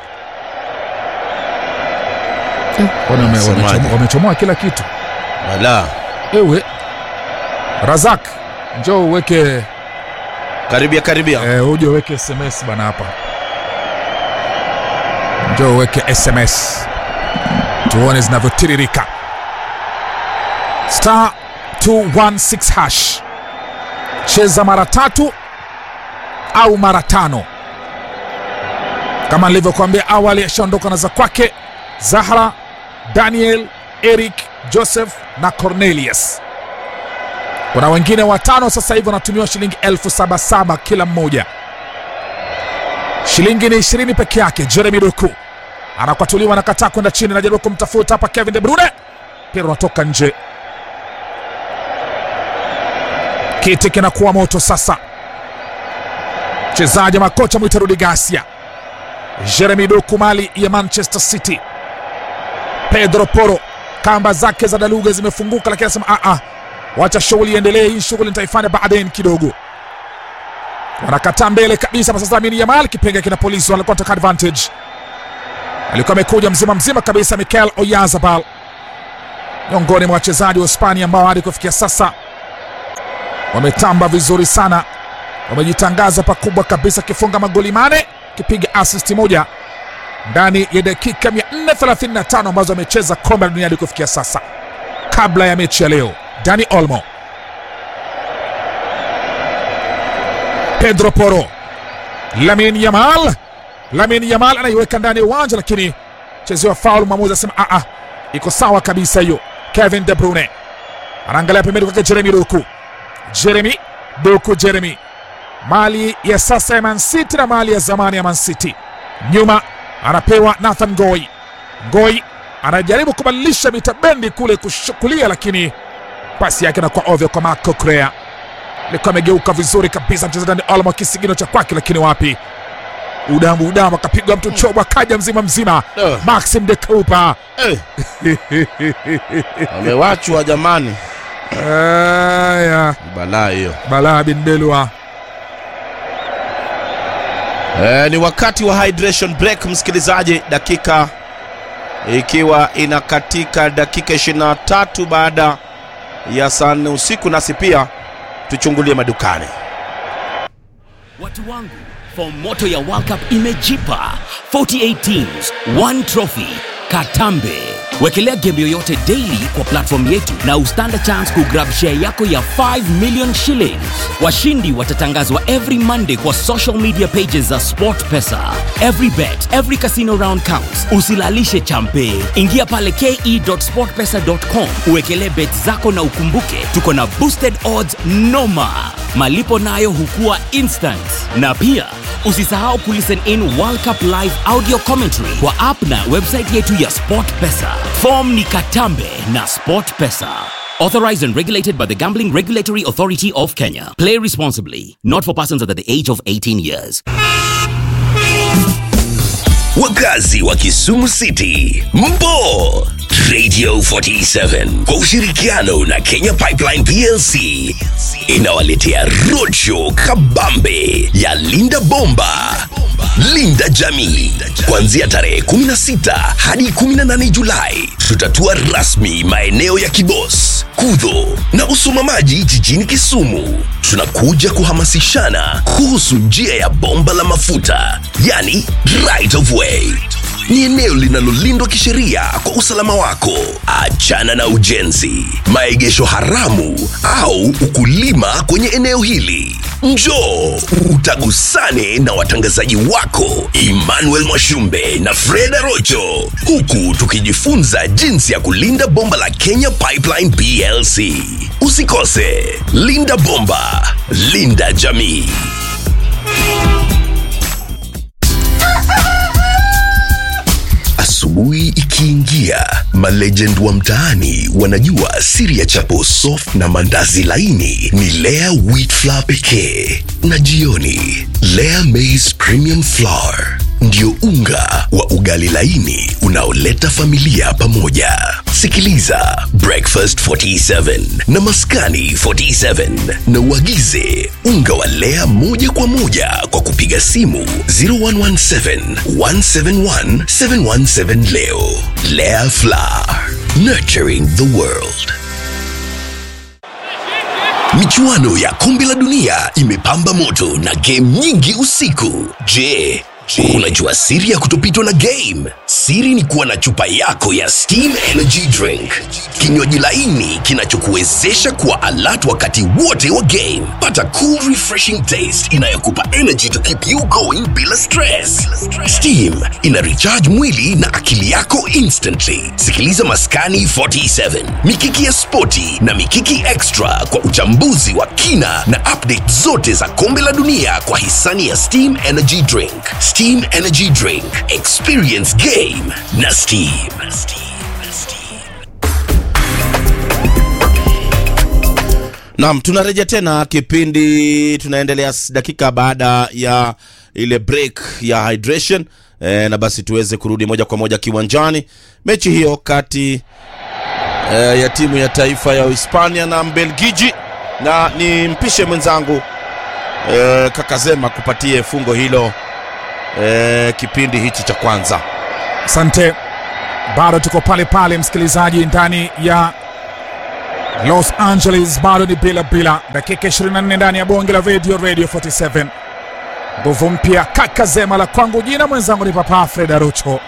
Eh, kwani wame- Semaje? wamechomoa- wamechomoa kila kitu. wala Ewe Razak, njoo uweke karibia karibia. eh, uje uweke SMS bana hapa, njoo uweke SMS tuone zinavyotiririka. Star 216 hash, cheza mara tatu au mara tano. Kama nilivyokuambia awali, ashaondoka na za kwake Zahra, Daniel, Eric, Joseph na Cornelius. Kuna wengine watano sasa hivi wanatumiwa shilingi elfu saba saba kila mmoja. Shilingi ni ishirini peke yake. Jeremy Doku anakwatuliwa, anakataa kwenda chini, anajaribu kumtafuta hapa Kevin De Bruyne, mpira unatoka nje. Kiti kinakuwa moto sasa. Mchezaji makocha mwita Rudi Garcia, Jeremy Doku mali ya Manchester City, Pedro Porro kamba zake za daluga zimefunguka, lakini anasema a a wacha shughuli iendelee, hii shughuli nitaifanya baadaye kidogo. Wanakataa mbele kabisa. Sasa Lamine Yamal kipenga kina polisi walikuwa wanataka advantage. alikuwa amekuja mzima mzima kabisa. Mikel Oyarzabal miongoni mwa wachezaji wa Hispania ambao hadi kufikia sasa wametamba vizuri sana, wamejitangaza pakubwa kabisa, akifunga magoli mane, akipiga asisti moja ndani ya dakika 435 ambazo amecheza kombe la dunia hadi kufikia sasa. Kabla ya mechi ya leo, Dani Olmo, Pedro Porro, Lamin Yamal. Lamin Yamal anaiweka ndani ya uwanja, lakini chezewa faul. Mwamuzi asema a a, iko sawa kabisa hiyo. Kevin De Bruyne anaangalia pembeni kwake Jeremy Doku, Jeremy Doku, Jeremy mali ya sasa ya Man City na mali ya zamani ya Man City. Nyuma anapewa Nathan Ngoi. Ngoi anajaribu kubadilisha mitabendi kule kushukulia, lakini pasi yake inakuwa ovyo kwa Marco Correa. Alikuwa amegeuka vizuri kabisa mchezaji Dani Olmo, kisigino cha kwake, lakini wapi, udamu udamu, akapigwa mtu chobo, akaja mzima mzima. Eh. Maxim de Cooper Eh, amewachwa jamani, Aya, balaa hiyo. Balaa bin Belwa Eh, ni wakati wa hydration break msikilizaji, dakika ikiwa inakatika dakika 23 baada ya saa nne usiku, nasi pia tuchungulie madukani. Watu wangu, fomoto ya World Cup imejipa 48 teams, one trophy. Katambe. Wekelea game yoyote daily kwa platform yetu na ustand chance kugrab share yako ya 5 million shillings. Washindi watatangazwa every Monday kwa social media pages za SportPesa. Every bet, every casino round counts. Usilalishe champe. Ingia pale ke.sportpesa.com uwekelee bet zako na ukumbuke tuko na boosted odds noma. Malipo nayo hukua instant. Na pia usisahau kulisten in World Cup live audio commentary kwa app na website yetu ya SportPesa. Form ni Katambe na SportPesa. Authorized and regulated by the Gambling Regulatory Authority of Kenya. Play responsibly. Not for persons under the age of 18 years. Wakazi wa Kisumu City, mpo Radio 47 kwa ushirikiano na Kenya Pipeline PLC inawaletea roadshow kabambe ya Linda Bomba, Linda Jamii, kuanzia tarehe 16 hadi 18 Julai. Tutatua rasmi maeneo ya Kibos, Kudho na Usumamaji jijini Kisumu. Tunakuja kuhamasishana kuhusu njia ya bomba la mafuta, yani right of way ni eneo linalolindwa kisheria kwa usalama wako. Achana na ujenzi, maegesho haramu au ukulima kwenye eneo hili. Njoo utagusane na watangazaji wako Emmanuel Mwashumbe na Fred Rocho, huku tukijifunza jinsi ya kulinda bomba la Kenya Pipeline PLC. Usikose, linda bomba, linda jamii. Asubuhi ikiingia, malegend wa mtaani wanajua siri ya chapo soft na mandazi laini ni Lea wheat flour pekee, na jioni Lea maize premium flour ndio unga wa ugali laini unaoleta familia pamoja. Sikiliza Breakfast 47 na Maskani 47 na uagize unga wa Lea moja kwa moja kwa kupiga simu 0117 171 717 leo. Lea Flour, nurturing the world. Michuano ya kombe la dunia imepamba moto na game nyingi usiku. Je, unajua siri ya kutopitwa na game? Siri ni kuwa na chupa yako ya Steam Energy Drink, kinywaji laini kinachokuwezesha kuwa alert wakati wote wa game. Pata cool refreshing taste inayokupa energy to keep you going bila stress. Steam ina recharge mwili na akili yako instantly. Sikiliza Maskani 47, Mikiki ya Spoti na Mikiki Extra kwa uchambuzi wa kina na update zote za kombe la dunia kwa hisani ya Steam Energy Drink. Steam Energy Drink, experience game na Steam. Naam, tunarejea tena kipindi, tunaendelea s- dakika baada ya ile break ya hydration e, na basi tuweze kurudi moja kwa moja kiwanjani. Mechi hiyo kati e, ya timu ya taifa ya Hispania na Mbelgiji, na ni mpishe mwenzangu e, Kakazema kupatie fungo hilo e, kipindi hichi cha kwanza. Asante, bado tuko pale pale, msikilizaji, ndani ya Los Angeles, bado ni bila bila, dakika 24 ndani ya bonge la radio, Radio 47 nguvu mpya, kaka zema la kwangu, jina mwenzangu ni Papa Fred Arucho.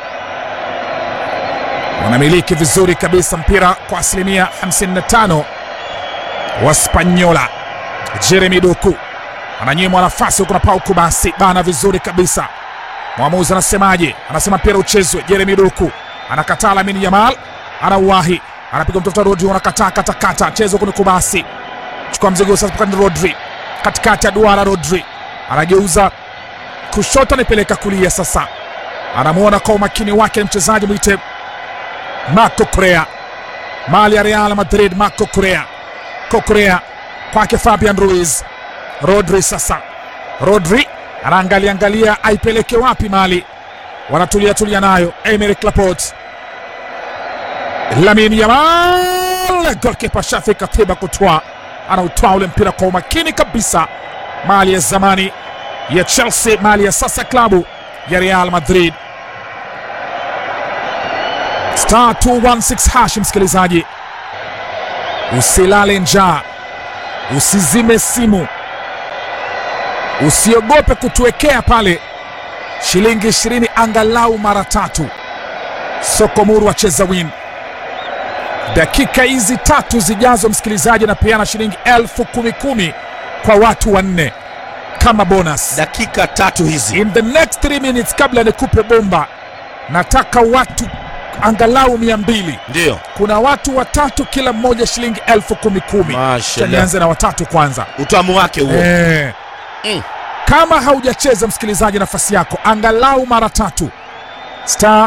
Wanamiliki vizuri kabisa mpira kwa asilimia 55 Waspanyola. Jeremy Doku ananyimwa nafasi huku na Pauku, basi bana vizuri kabisa. Mwamuzi anasemaje? Anasema mpira uchezwe. Jeremy Doku anakataa. Lamine Yamal anauwahi, anapiga mtafuta Rodri, anakataa katakata, chezo huku ni Kubasi, chukua mzigo sasa kwa Rodri, katikati ya duara. Rodri anageuza kushoto, anipeleka kulia. Sasa anamwona kwa umakini wake mchezaji mwite Marco Correa, mali ya Real Madrid. Marco Correa, Correa kwake Fabian Ruiz. Rodri sasa, Rodri anaangalia angalia aipeleke wapi mali, wanatulia tulia nayo. Emerick Laporte, Lamine Yamal, golkipa Shafik Atiba kutwa, anautwaa ule mpira kwa umakini kabisa. Mali ya zamani ya Chelsea, mali ya sasa klabu ya Real Madrid. Star 216 hash, msikilizaji, usilale njaa, usizime simu, usiogope kutuwekea pale shilingi ishirini angalau mara tatu. Sokomuru wacheza win dakika hizi tatu zijazo, msikilizaji, anapeana shilingi elfu kumi kumi kwa watu wanne kama bonus dakika tatu hizi in the next 3 minutes. Kabla nikupe bomba, nataka watu angalau mia mbili ndio kuna watu watatu kila mmoja shilingi elfu kumi kumi. Mashallah. Nianze na watatu kwanza. utamu wake huo Eh. Mm. Kama haujacheza msikilizaji, nafasi yako angalau mara tatu, star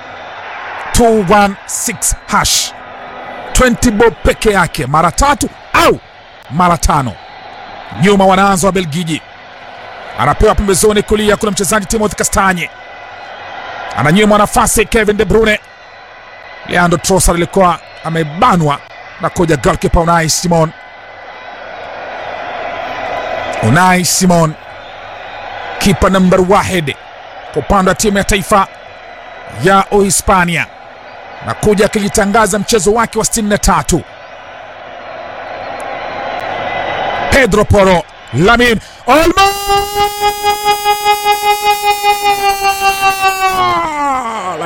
216 hash 20 bob peke yake, mara tatu au mara tano. Nyuma wanaanza wa Belgiji, anapewa pembezoni kulia, kuna mchezaji Timothy Kastanye ananyimwa nafasi Kevin De Bruyne. Leandro Trossard alikuwa amebanwa na koja golkipa Unai Simon. Unai Simon kipa nambar wahid kwa upande wa timu ya taifa ya Uhispania na kuja akijitangaza mchezo wake wa 63. Pedro Porro, Lamin Olmo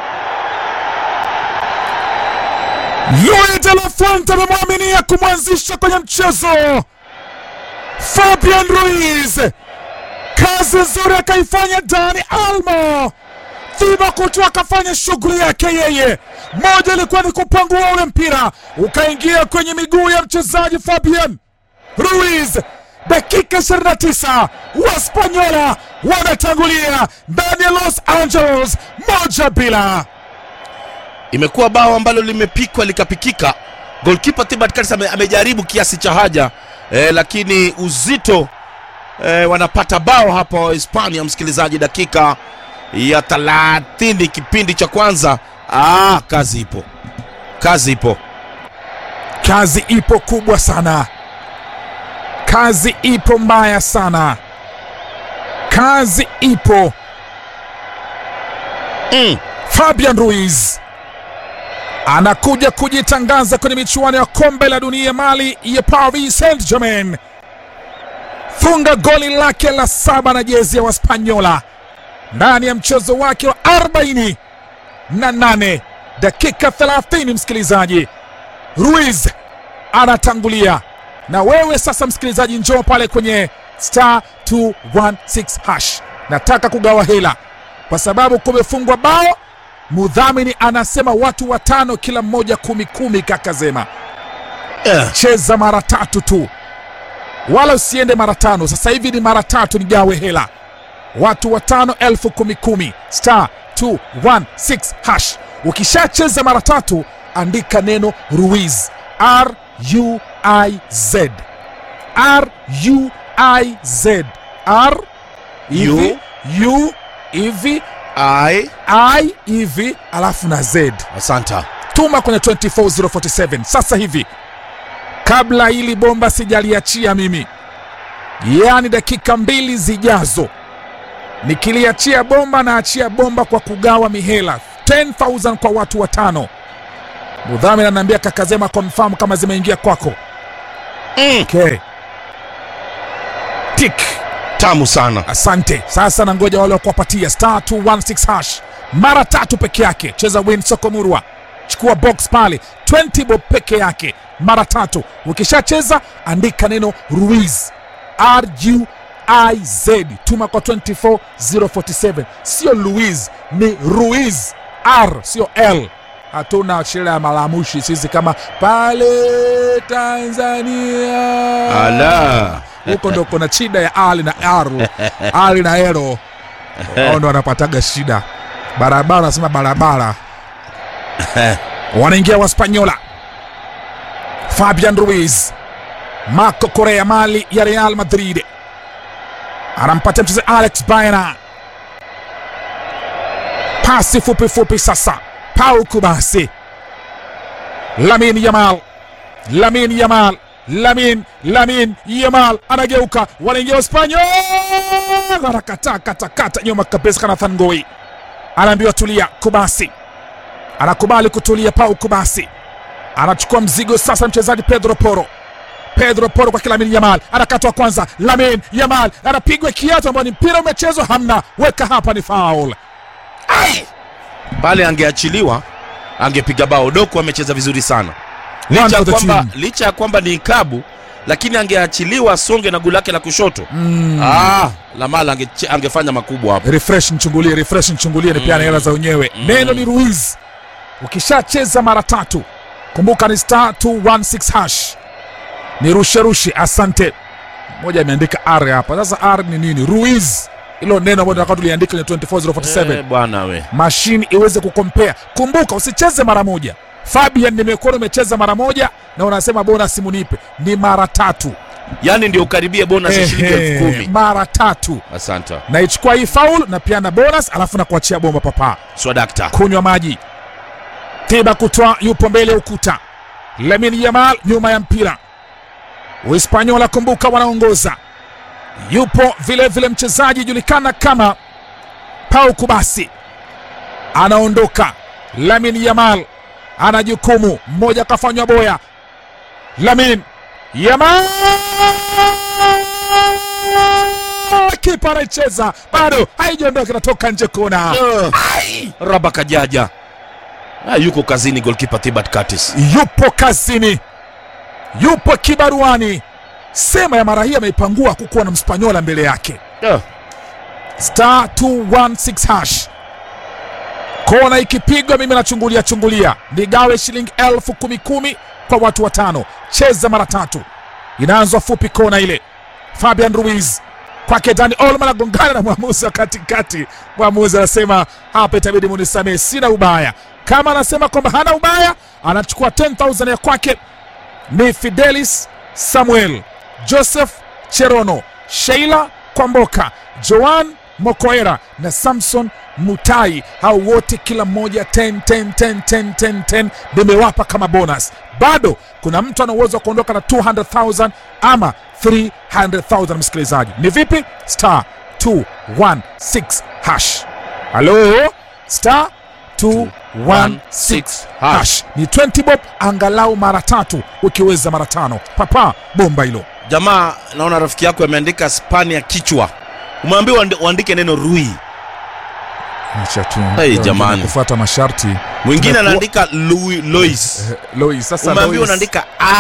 Luis de la Fuente amemwaminia kumwanzisha kwenye mchezo Fabian Ruiz, kazi nzuri akaifanya Dani Almo. Thiba Courtois akafanya shughuli yake yeye. Moja ilikuwa ni kupangua ule mpira ukaingia kwenye miguu ya mchezaji Fabian Ruiz. Dakika 29 Waspanyola wanatangulia ndani ya Los Angeles moja bila. imekuwa bao ambalo limepikwa likapikika. Golkipa Thibaut Courtois ame, amejaribu kiasi cha haja eh, lakini uzito eh, wanapata bao hapa wa Hispania, msikilizaji, dakika ya 30 kipindi cha kwanza. Ah, kazi ipo, kazi ipo. Kazi ipo kubwa sana, kazi ipo mbaya sana, kazi ipo. Mm. Fabian Ruiz anakuja kujitangaza kwenye michuano ya kombe la dunia mali ya Paris Saint-Germain. Funga goli lake la saba na jezi ya Waspanyola ndani ya mchezo wake wa 40 na nane dakika 30. Msikilizaji, Ruiz anatangulia na wewe sasa, msikilizaji, njoo pale kwenye star 216 hash. Nataka kugawa hela kwa sababu kumefungwa bao. Mudhamini anasema watu watano, kila mmoja kumi kumi. Kaka Zema, Yeah. cheza mara tatu tu, wala usiende mara tano. Sasa hivi ni mara tatu, nigawe hela, watu watano, elfu kumi kumi, star 216 hash. Ukishacheza mara tatu, andika neno Ruiz, R U I Z, R U I Z, R hivi U hivi Ai, I hivi alafu na Z. asanta. Tuma kwenye 24047 sasa hivi, kabla hili bomba sijaliachia mimi, yaani dakika mbili zijazo, nikiliachia bomba na achia bomba kwa kugawa mihela 10000 kwa watu watano mudhamini anaambia kakazema confirm kama zimeingia kwako Mm. okay. tik tamu sana asante sasa na ngoja wale wa kuwapatia star 216 hash mara tatu peke yake cheza win sokomurwa chukua box pale 20 bob peke yake mara tatu ukishacheza andika neno ruiz ruiz tuma kwa 24047 sio louis ni ruiz r sio l hatuna sheria ya malamushi sisi kama pale tanzania ala huko ndo kuna shida ya ali na r ali na ero ao ndo wanapataga shida barabara nasema barabara wanaingia waspanyola fabian ruiz marco korea mali ya real madrid anampatia mchezo alex baena pasi fupi fupi sasa pau kubasi lamin yamal lamin yamal lamin lamin yamal anageuka wanaingia uspanyol anakataa katakata nyuma kabisa kanathan ngoi anaambiwa tulia kubasi anakubali kutulia pau kubasi anachukua mzigo sasa mchezaji pedro poro pedro poro kwa lamin yamal anakatwa kwanza lamin yamal anapigwa kiatu ambayo ni mpira umechezwa hamna weka hapa ni faul pale angeachiliwa angepiga bao doku amecheza vizuri sana One licha ya for the kwamba, team. licha ya kwamba ni ikabu lakini angeachiliwa asonge na guu lake la kushoto mm. ah, lamala ange, angefanya makubwa hapo refresh nchungulie refresh nchungulie ni pia na hela za wenyewe neno ni ruiz ukishacheza mara tatu kumbuka ni star 216 hash ni rushe rushe asante moja imeandika r hapa sasa r ni nini ruiz hilo neno ambalo tunataka tuliandika kwenye 24047 Eh, bwana we mashine iweze kukompea kumbuka usicheze mara moja fabian nimekuona umecheza mara moja na unasema bonus munipe ni mara tatu yaani ndio ukaribie bonus ya shilingi Ehe, elfu kumi mara tatu asante naichukua hii faul na pia na bonus alafu na kuachia bomba papa swadakta kunywa maji tiba kutwa yupo mbele ya ukuta lemin yamal nyuma ya mpira uhispanyola kumbuka wanaongoza yupo vile vile mchezaji julikana kama pau kubasi anaondoka lamin yamal ana jukumu mmoja akafanywa boya lamin yamal kipa anaicheza bado haijaondoka inatoka nje kona uh, raba kajaja ah, yuko kazini golkipa thibat Curtis. yupo kazini yupo kibaruani sema ya mara hii ameipangua kukuwa na mspanyola mbele yake uh, star 216 hash kona ikipigwa mimi nachungulia chungulia nigawe shilingi elfu kumi kumi kwa watu watano cheza mara tatu inaanzwa fupi kona ile fabian ruiz kwake dani olman agongana na mwamuzi wa katikati mwamuzi anasema hapa itabidi munisamee sina ubaya kama anasema kwamba hana ubaya anachukua 10000 ya kwake ni fidelis samuel joseph cherono sheila kwamboka joan mokoera na samson mutai hao wote kila mmoja 10 10 10 10 10 10 nimewapa kama bonus bado kuna mtu ana uwezo wa kuondoka na 200000 ama 300000 msikilizaji ni vipi star 216 hash halo star 216 hash ni 20 bob angalau mara tatu ukiweza mara tano papa bomba hilo jamaa naona rafiki yako ameandika spania kichwa umeambiwa uandi- uandike neno rui Acha tu. Hey, Ndio, jamani. kufuata masharti mwingine Tumekuwa- anaandika Louis- lois Eh, Lois sasa umeambiwa Lois. unaandika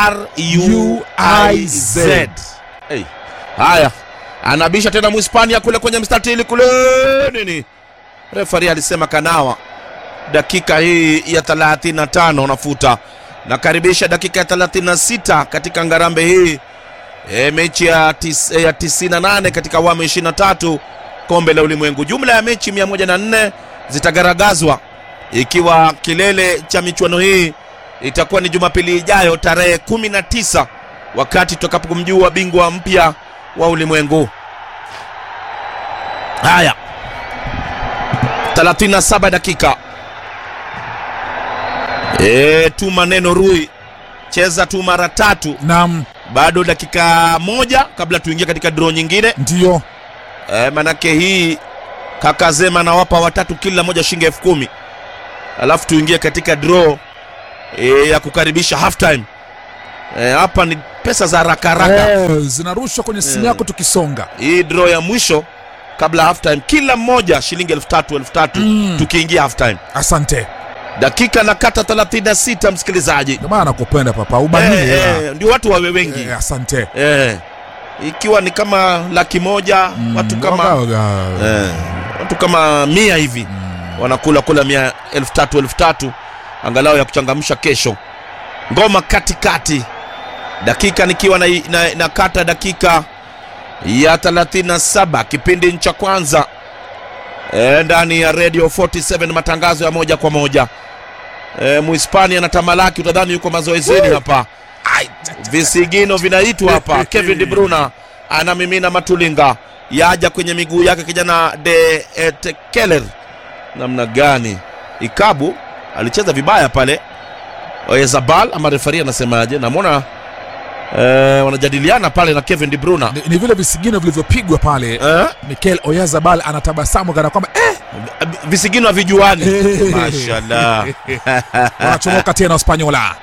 ruiz hey. haya anabisha tena mhispania kule kwenye mstatili kule nini refari alisema kanawa dakika hii ya 35 nafuta nakaribisha dakika ya 36 katika ngarambe hii e, mechi ya, tis, ya 98 katika awamu ya 23 kombe la ulimwengu jumla ya mechi 104 zitagaragazwa ikiwa kilele cha michuano hii itakuwa ni jumapili ijayo tarehe 19 wakati tutakapomjua bingwa mpya wa ulimwengu haya 37 dakika e, tuma neno rui cheza tu mara tatu nam bado dakika moja kabla tuingie katika draw nyingine ndio e, manake hii kaka Zema anawapa watatu kila moja shilingi elfu kumi alafu tuingie katika draw e, ya kukaribisha half time e, hapa ni pesa za haraka haraka Eh, zinarushwa kwenye simu yako tukisonga hii draw ya mwisho kabla half time kila mmoja shilingi elfu tatu elfu tatu Mm. tukiingia half time asante dakika na kata 36 msikilizaji ndio maana nakupenda papa ubahili eh, eh, ndio watu wawe wengi eh, asante eh, ikiwa ni kama laki moja watu kama Waga, waga. eh, watu kama mia hivi wanakula kula mia elfu tatu elfu tatu angalau ya kuchangamsha kesho ngoma katikati dakika nikiwa na, na, na kata dakika ya 37 kipindi cha kwanza e, ndani ya radio 47 matangazo ya moja kwa moja e, muhispania na tamalaki utadhani yuko mazoezini hapa Ai, visigino vinaitwa hapa kevin de bruna anamimina matulinga yaja kwenye miguu yake kijana de etekeler namna gani ikabu alicheza vibaya pale oyezabal ama refari anasemaje namwona eh, wanajadiliana pale na kevin de bruna ni, ni vile visigino vilivyopigwa pale eh? mikel oyazabal anatabasamu kana kwamba eh, visigino havijuani Eh. mashallah wanachomoka tena uspanyola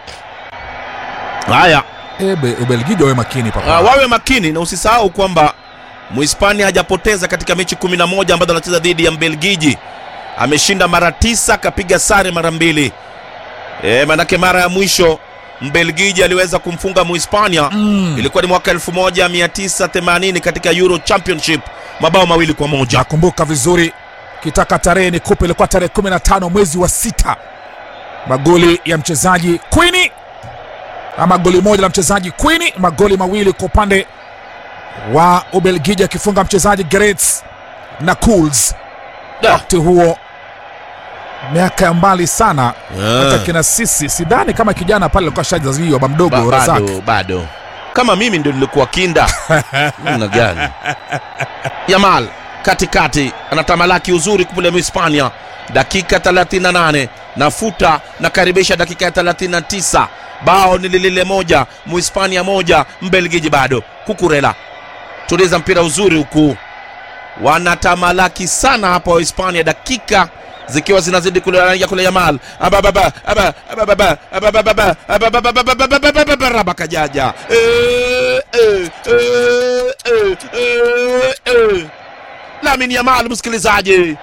haya ebe ubelgiji wawe makini papa Ah, wawe makini na usisahau kwamba muhispania hajapoteza katika mechi 11 ambazo anacheza dhidi ya mbelgiji ameshinda mara tisa akapiga sare mara mbili e, manake mara ya mwisho mbelgiji aliweza kumfunga muhispania Mm. ilikuwa ni mwaka 1980 katika euro championship mabao mawili kwa moja nakumbuka vizuri kitaka tarehe ni kupe ilikuwa tarehe 15 mwezi wa sita magoli ya mchezaji quini ama goli moja la mchezaji quini magoli mawili kwa upande wa ubelgiji akifunga mchezaji grets na cools Da. wakati huo miaka ya mbali sana Ah. hata kina sisi sidhani kama kijana pale alikuwa shajaziwa ba Ba- mdogo razak bado, bado kama mimi ndio nilikuwa kinda namna gani yamal katikati anatamalaki uzuri kule muhispania dakika 38 nafuta nakaribisha dakika ya 39 bao ni lilile moja muhispania moja mbelgiji bado kukurela tuliza mpira uzuri huku wanatamalaki sana hapa wahispania dakika zikiwa zinazidi kule kule yamal abababa aba abababa abababa abababa rabakajaja Eh, eh, eh, eh, eh, eh. Lamin Yamal msikilizaji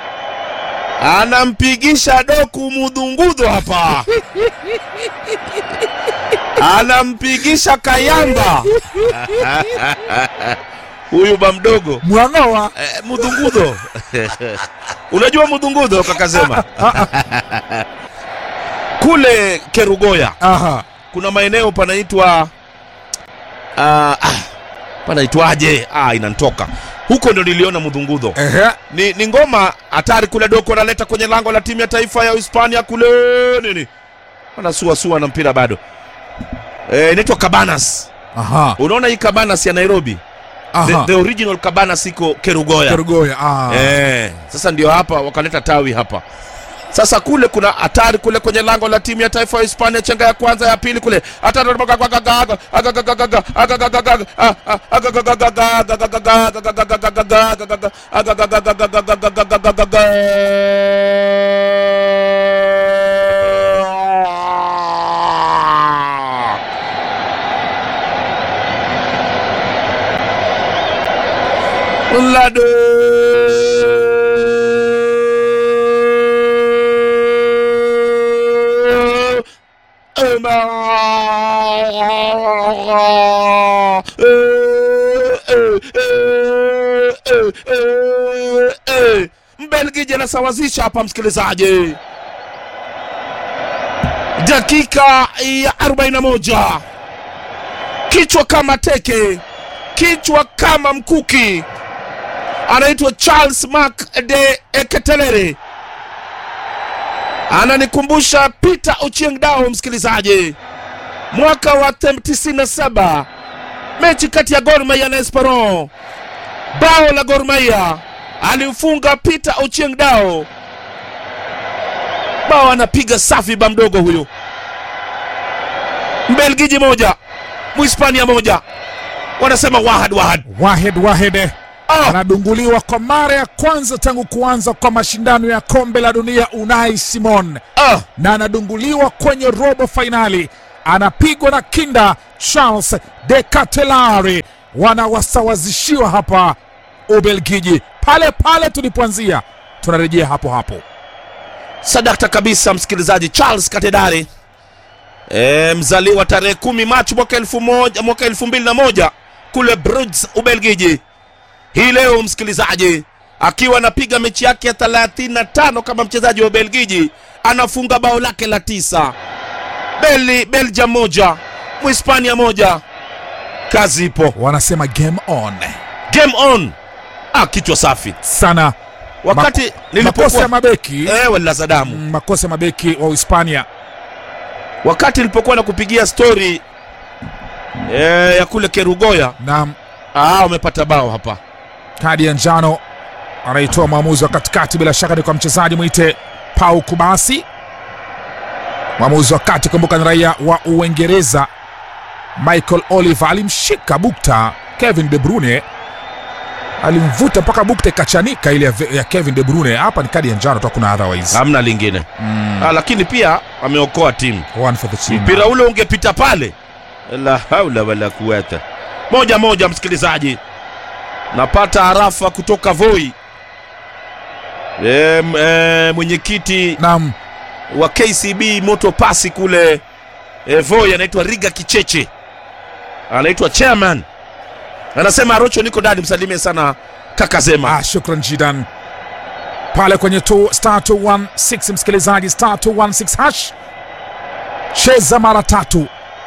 anampigisha doku mudhungudho hapa anampigisha kayamba huyu ba mdogo mwang'oa eh, mudhungudho unajua mudhungudho kakasema kule kerugoya aha kuna maeneo panaitwa uh, ah, panaitwaje ah, inantoka huko ndo niliona mudhungudho ehe ni, ni ngoma hatari kule doko analeta kwenye lango la timu ya taifa ya hispania kule nini wanasuasua na mpira bado Eh, inaitwa cabanas aha unaona hii cabanas ya nairobi the, aha the original cabanas iko kerugoya kerugoya ah Eh, sasa ndio hapa wakaleta tawi hapa sasa kule kuna hatari kule kwenye lango la timu ya taifa ya hispania chenga ya kwanza ya pili kule hatari Lado Mbelgiji anasawazisha hapa, msikilizaji, dakika ya 41, kichwa kama teke, kichwa kama mkuki, anaitwa Charles Mark de Eketelere ananikumbusha Peter Ochieng Dao, msikilizaji, mwaka wa 97 mechi kati ya Gor Mahia na Esperon, bao la Gor Mahia alimfunga Peter Ochieng Dao, bao anapiga safi ba mdogo huyu. Mbelgiji moja Mhispania moja, wanasema wahad wahad. wahed wahed Ah! anadunguliwa kwa mara ya kwanza tangu kuanza kwa mashindano ya kombe la dunia Unai Simon ah, na anadunguliwa kwenye robo fainali, anapigwa na kinda Charles de Catelari. Wanawasawazishiwa hapa Ubelgiji, pale pale tulipoanzia, tunarejea hapo hapo. sadakta kabisa msikilizaji charles katedari e, mzaliwa tarehe kumi machi mwaka elfu moja mwaka elfu mbili na moja kule bruges ubelgiji hii leo msikilizaji akiwa anapiga mechi yake ya 35 kama mchezaji wa ubelgiji anafunga bao lake la tisa Beli, belgium moja mhispania moja kazi ipo Wanasema game on game on ah, kichwa safi sana. wakati Mako- makosa nilipokuwa ya mabeki eh, walilaza damu mm, makosa ya mabeki wa Uhispania wakati nilipokuwa na kupigia stori e, ya kule kerugoya na ah, umepata bao hapa kadi ya njano anaitoa mwamuzi wa katikati, bila shaka ni kwa mchezaji mwite Pau Kubasi. Mwamuzi wa kati, kumbuka, ni raia wa Uingereza. Michael Oliver alimshika bukta Kevin De Bruyne, alimvuta mpaka bukta ikachanika ile ya, ya Kevin De Bruyne. Hapa ni kadi ya njano tu, hakuna otherwise. hamna lingine Mm, ah, lakini pia ameokoa timu one for the team. mpira ule ungepita pale la haula wala kuwata moja moja msikilizaji napata harafa kutoka voi e, m- e, mwenyekiti Naam, wa kcb moto pasi kule e, voi anaitwa riga kicheche anaitwa chairman anasema arocho niko ndani msalimie sana kaka zema Ah, shukran jidan pale kwenye tu, star 216 msikilizaji, star 216 hash, cheza mara tatu,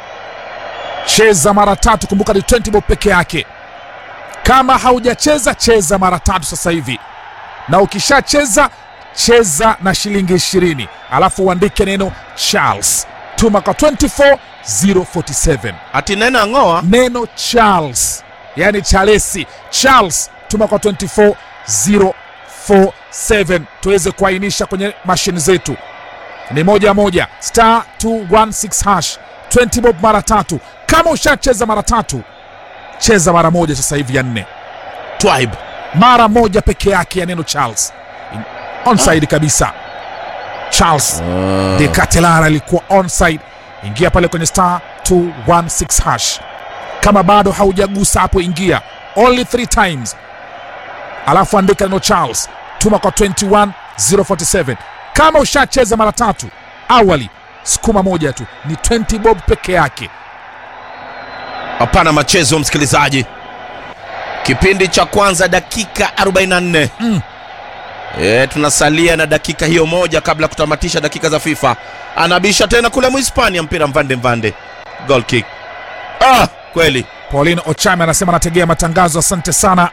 cheza mara tatu. Kumbuka ni 20 bob peke yake. Kama haujacheza cheza mara tatu sasa hivi, na ukishacheza cheza na shilingi 20, alafu uandike neno Charles, tuma kwa 24047 ati nena ng'oa neno Charles, yani Charlesi. Charles tuma kwa 24047 tuweze kuainisha kwenye mashine zetu. Ni moja moja star 216 hash 20 bob mara tatu. Kama ushacheza mara tatu, cheza mara moja sasa hivi ya nne, twibe mara moja peke yake ya neno Charles onside kabisa. Charles de Catelara alikuwa onside. Ingia pale kwenye star 216 hash. Kama bado haujagusa hapo, ingia only three times, alafu andika neno Charles, tuma kwa 21047. Kama ushacheza mara tatu awali, sukuma moja tu, ni 20 bob peke yake. hapana machezo msikilizaji kipindi cha kwanza dakika 44 Mm. e, tunasalia na dakika hiyo moja kabla ya kutamatisha dakika za fifa anabisha tena kule mhispania mpira mvande mvande goal kick ah, kweli Pauline Ochame anasema anategea matangazo, asante sana,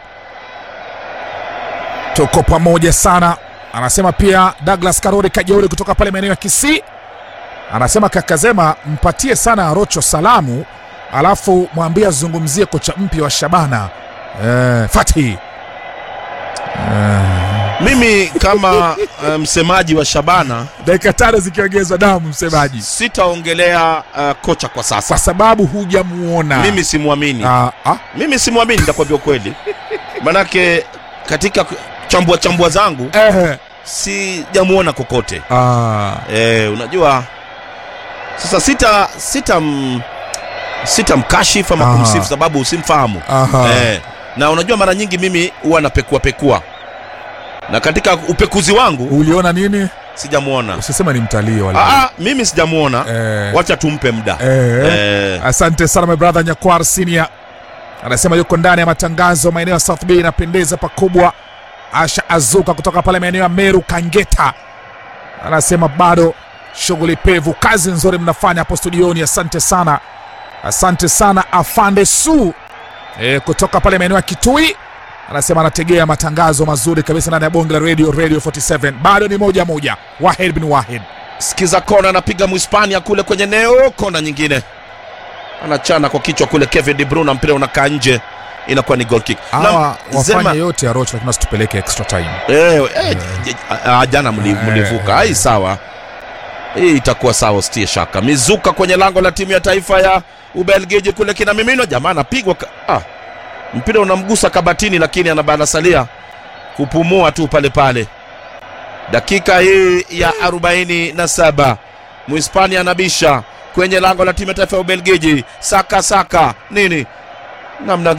tuko pamoja sana. Anasema pia Douglas Karori Kajeuri kutoka pale maeneo ya Kisii anasema Kakazema, mpatie sana Arocho salamu, alafu mwambie azungumzie kocha mpya wa Shabana eh, Fatih eh, mimi kama uh, msemaji wa shabana dakika tano zikiongezwa damu, msemaji, sitaongelea uh, kocha kwa sasa kwa sababu hujamuona mimi simwamini Ah, ah, mimi simwamini nitakwambia ukweli manake katika chambua chambua zangu eh, sijamuona kokote ah, e, unajua sasa sita sita m, sita mkashifu ama Aha. kumsifu sababu usimfahamu aha. e, na unajua mara nyingi mimi huwa napekua pekua na katika upekuzi wangu uliona nini? sijamuona Usisema ni mtalii wala Aa, mimi sijamuona eh, wacha tumpe muda eh, Eh, Asante sana my brother Nyakwar Senior anasema yuko ndani ya matangazo maeneo ya South Bay, inapendeza pakubwa. Asha Azuka kutoka pale maeneo ya Meru Kangeta anasema bado shughuli pevu, kazi nzuri mnafanya hapo studioni, asante sana, asante sana Afande Su e, kutoka pale maeneo ya Kitui anasema anategea matangazo mazuri kabisa ndani ya bonge la radio radio 47 bado ni moja moja. Wahid bin Wahid sikiza kona anapiga mhispania kule kwenye neo kona nyingine anachana kwa kichwa kule kevin de bruyne mpira unakaa nje inakuwa ni goal kick hawa Na Zema- wafanye yote ya Rocho, lakini wasitupeleke extra time. Eh, eh, j- ah, jana mli- mlivuka ai sawa hii itakuwa sawa usitie shaka mizuka kwenye lango la timu ya taifa ya ubelgiji kule kina mimino jamaa anapigwa ka- ah. mpira unamgusa kabatini, lakini anasalia kupumua tu pale pale. Dakika hii ya 47 Mhispania anabisha kwenye lango la timu ya taifa ya Ubelgiji. Saka saka nini namna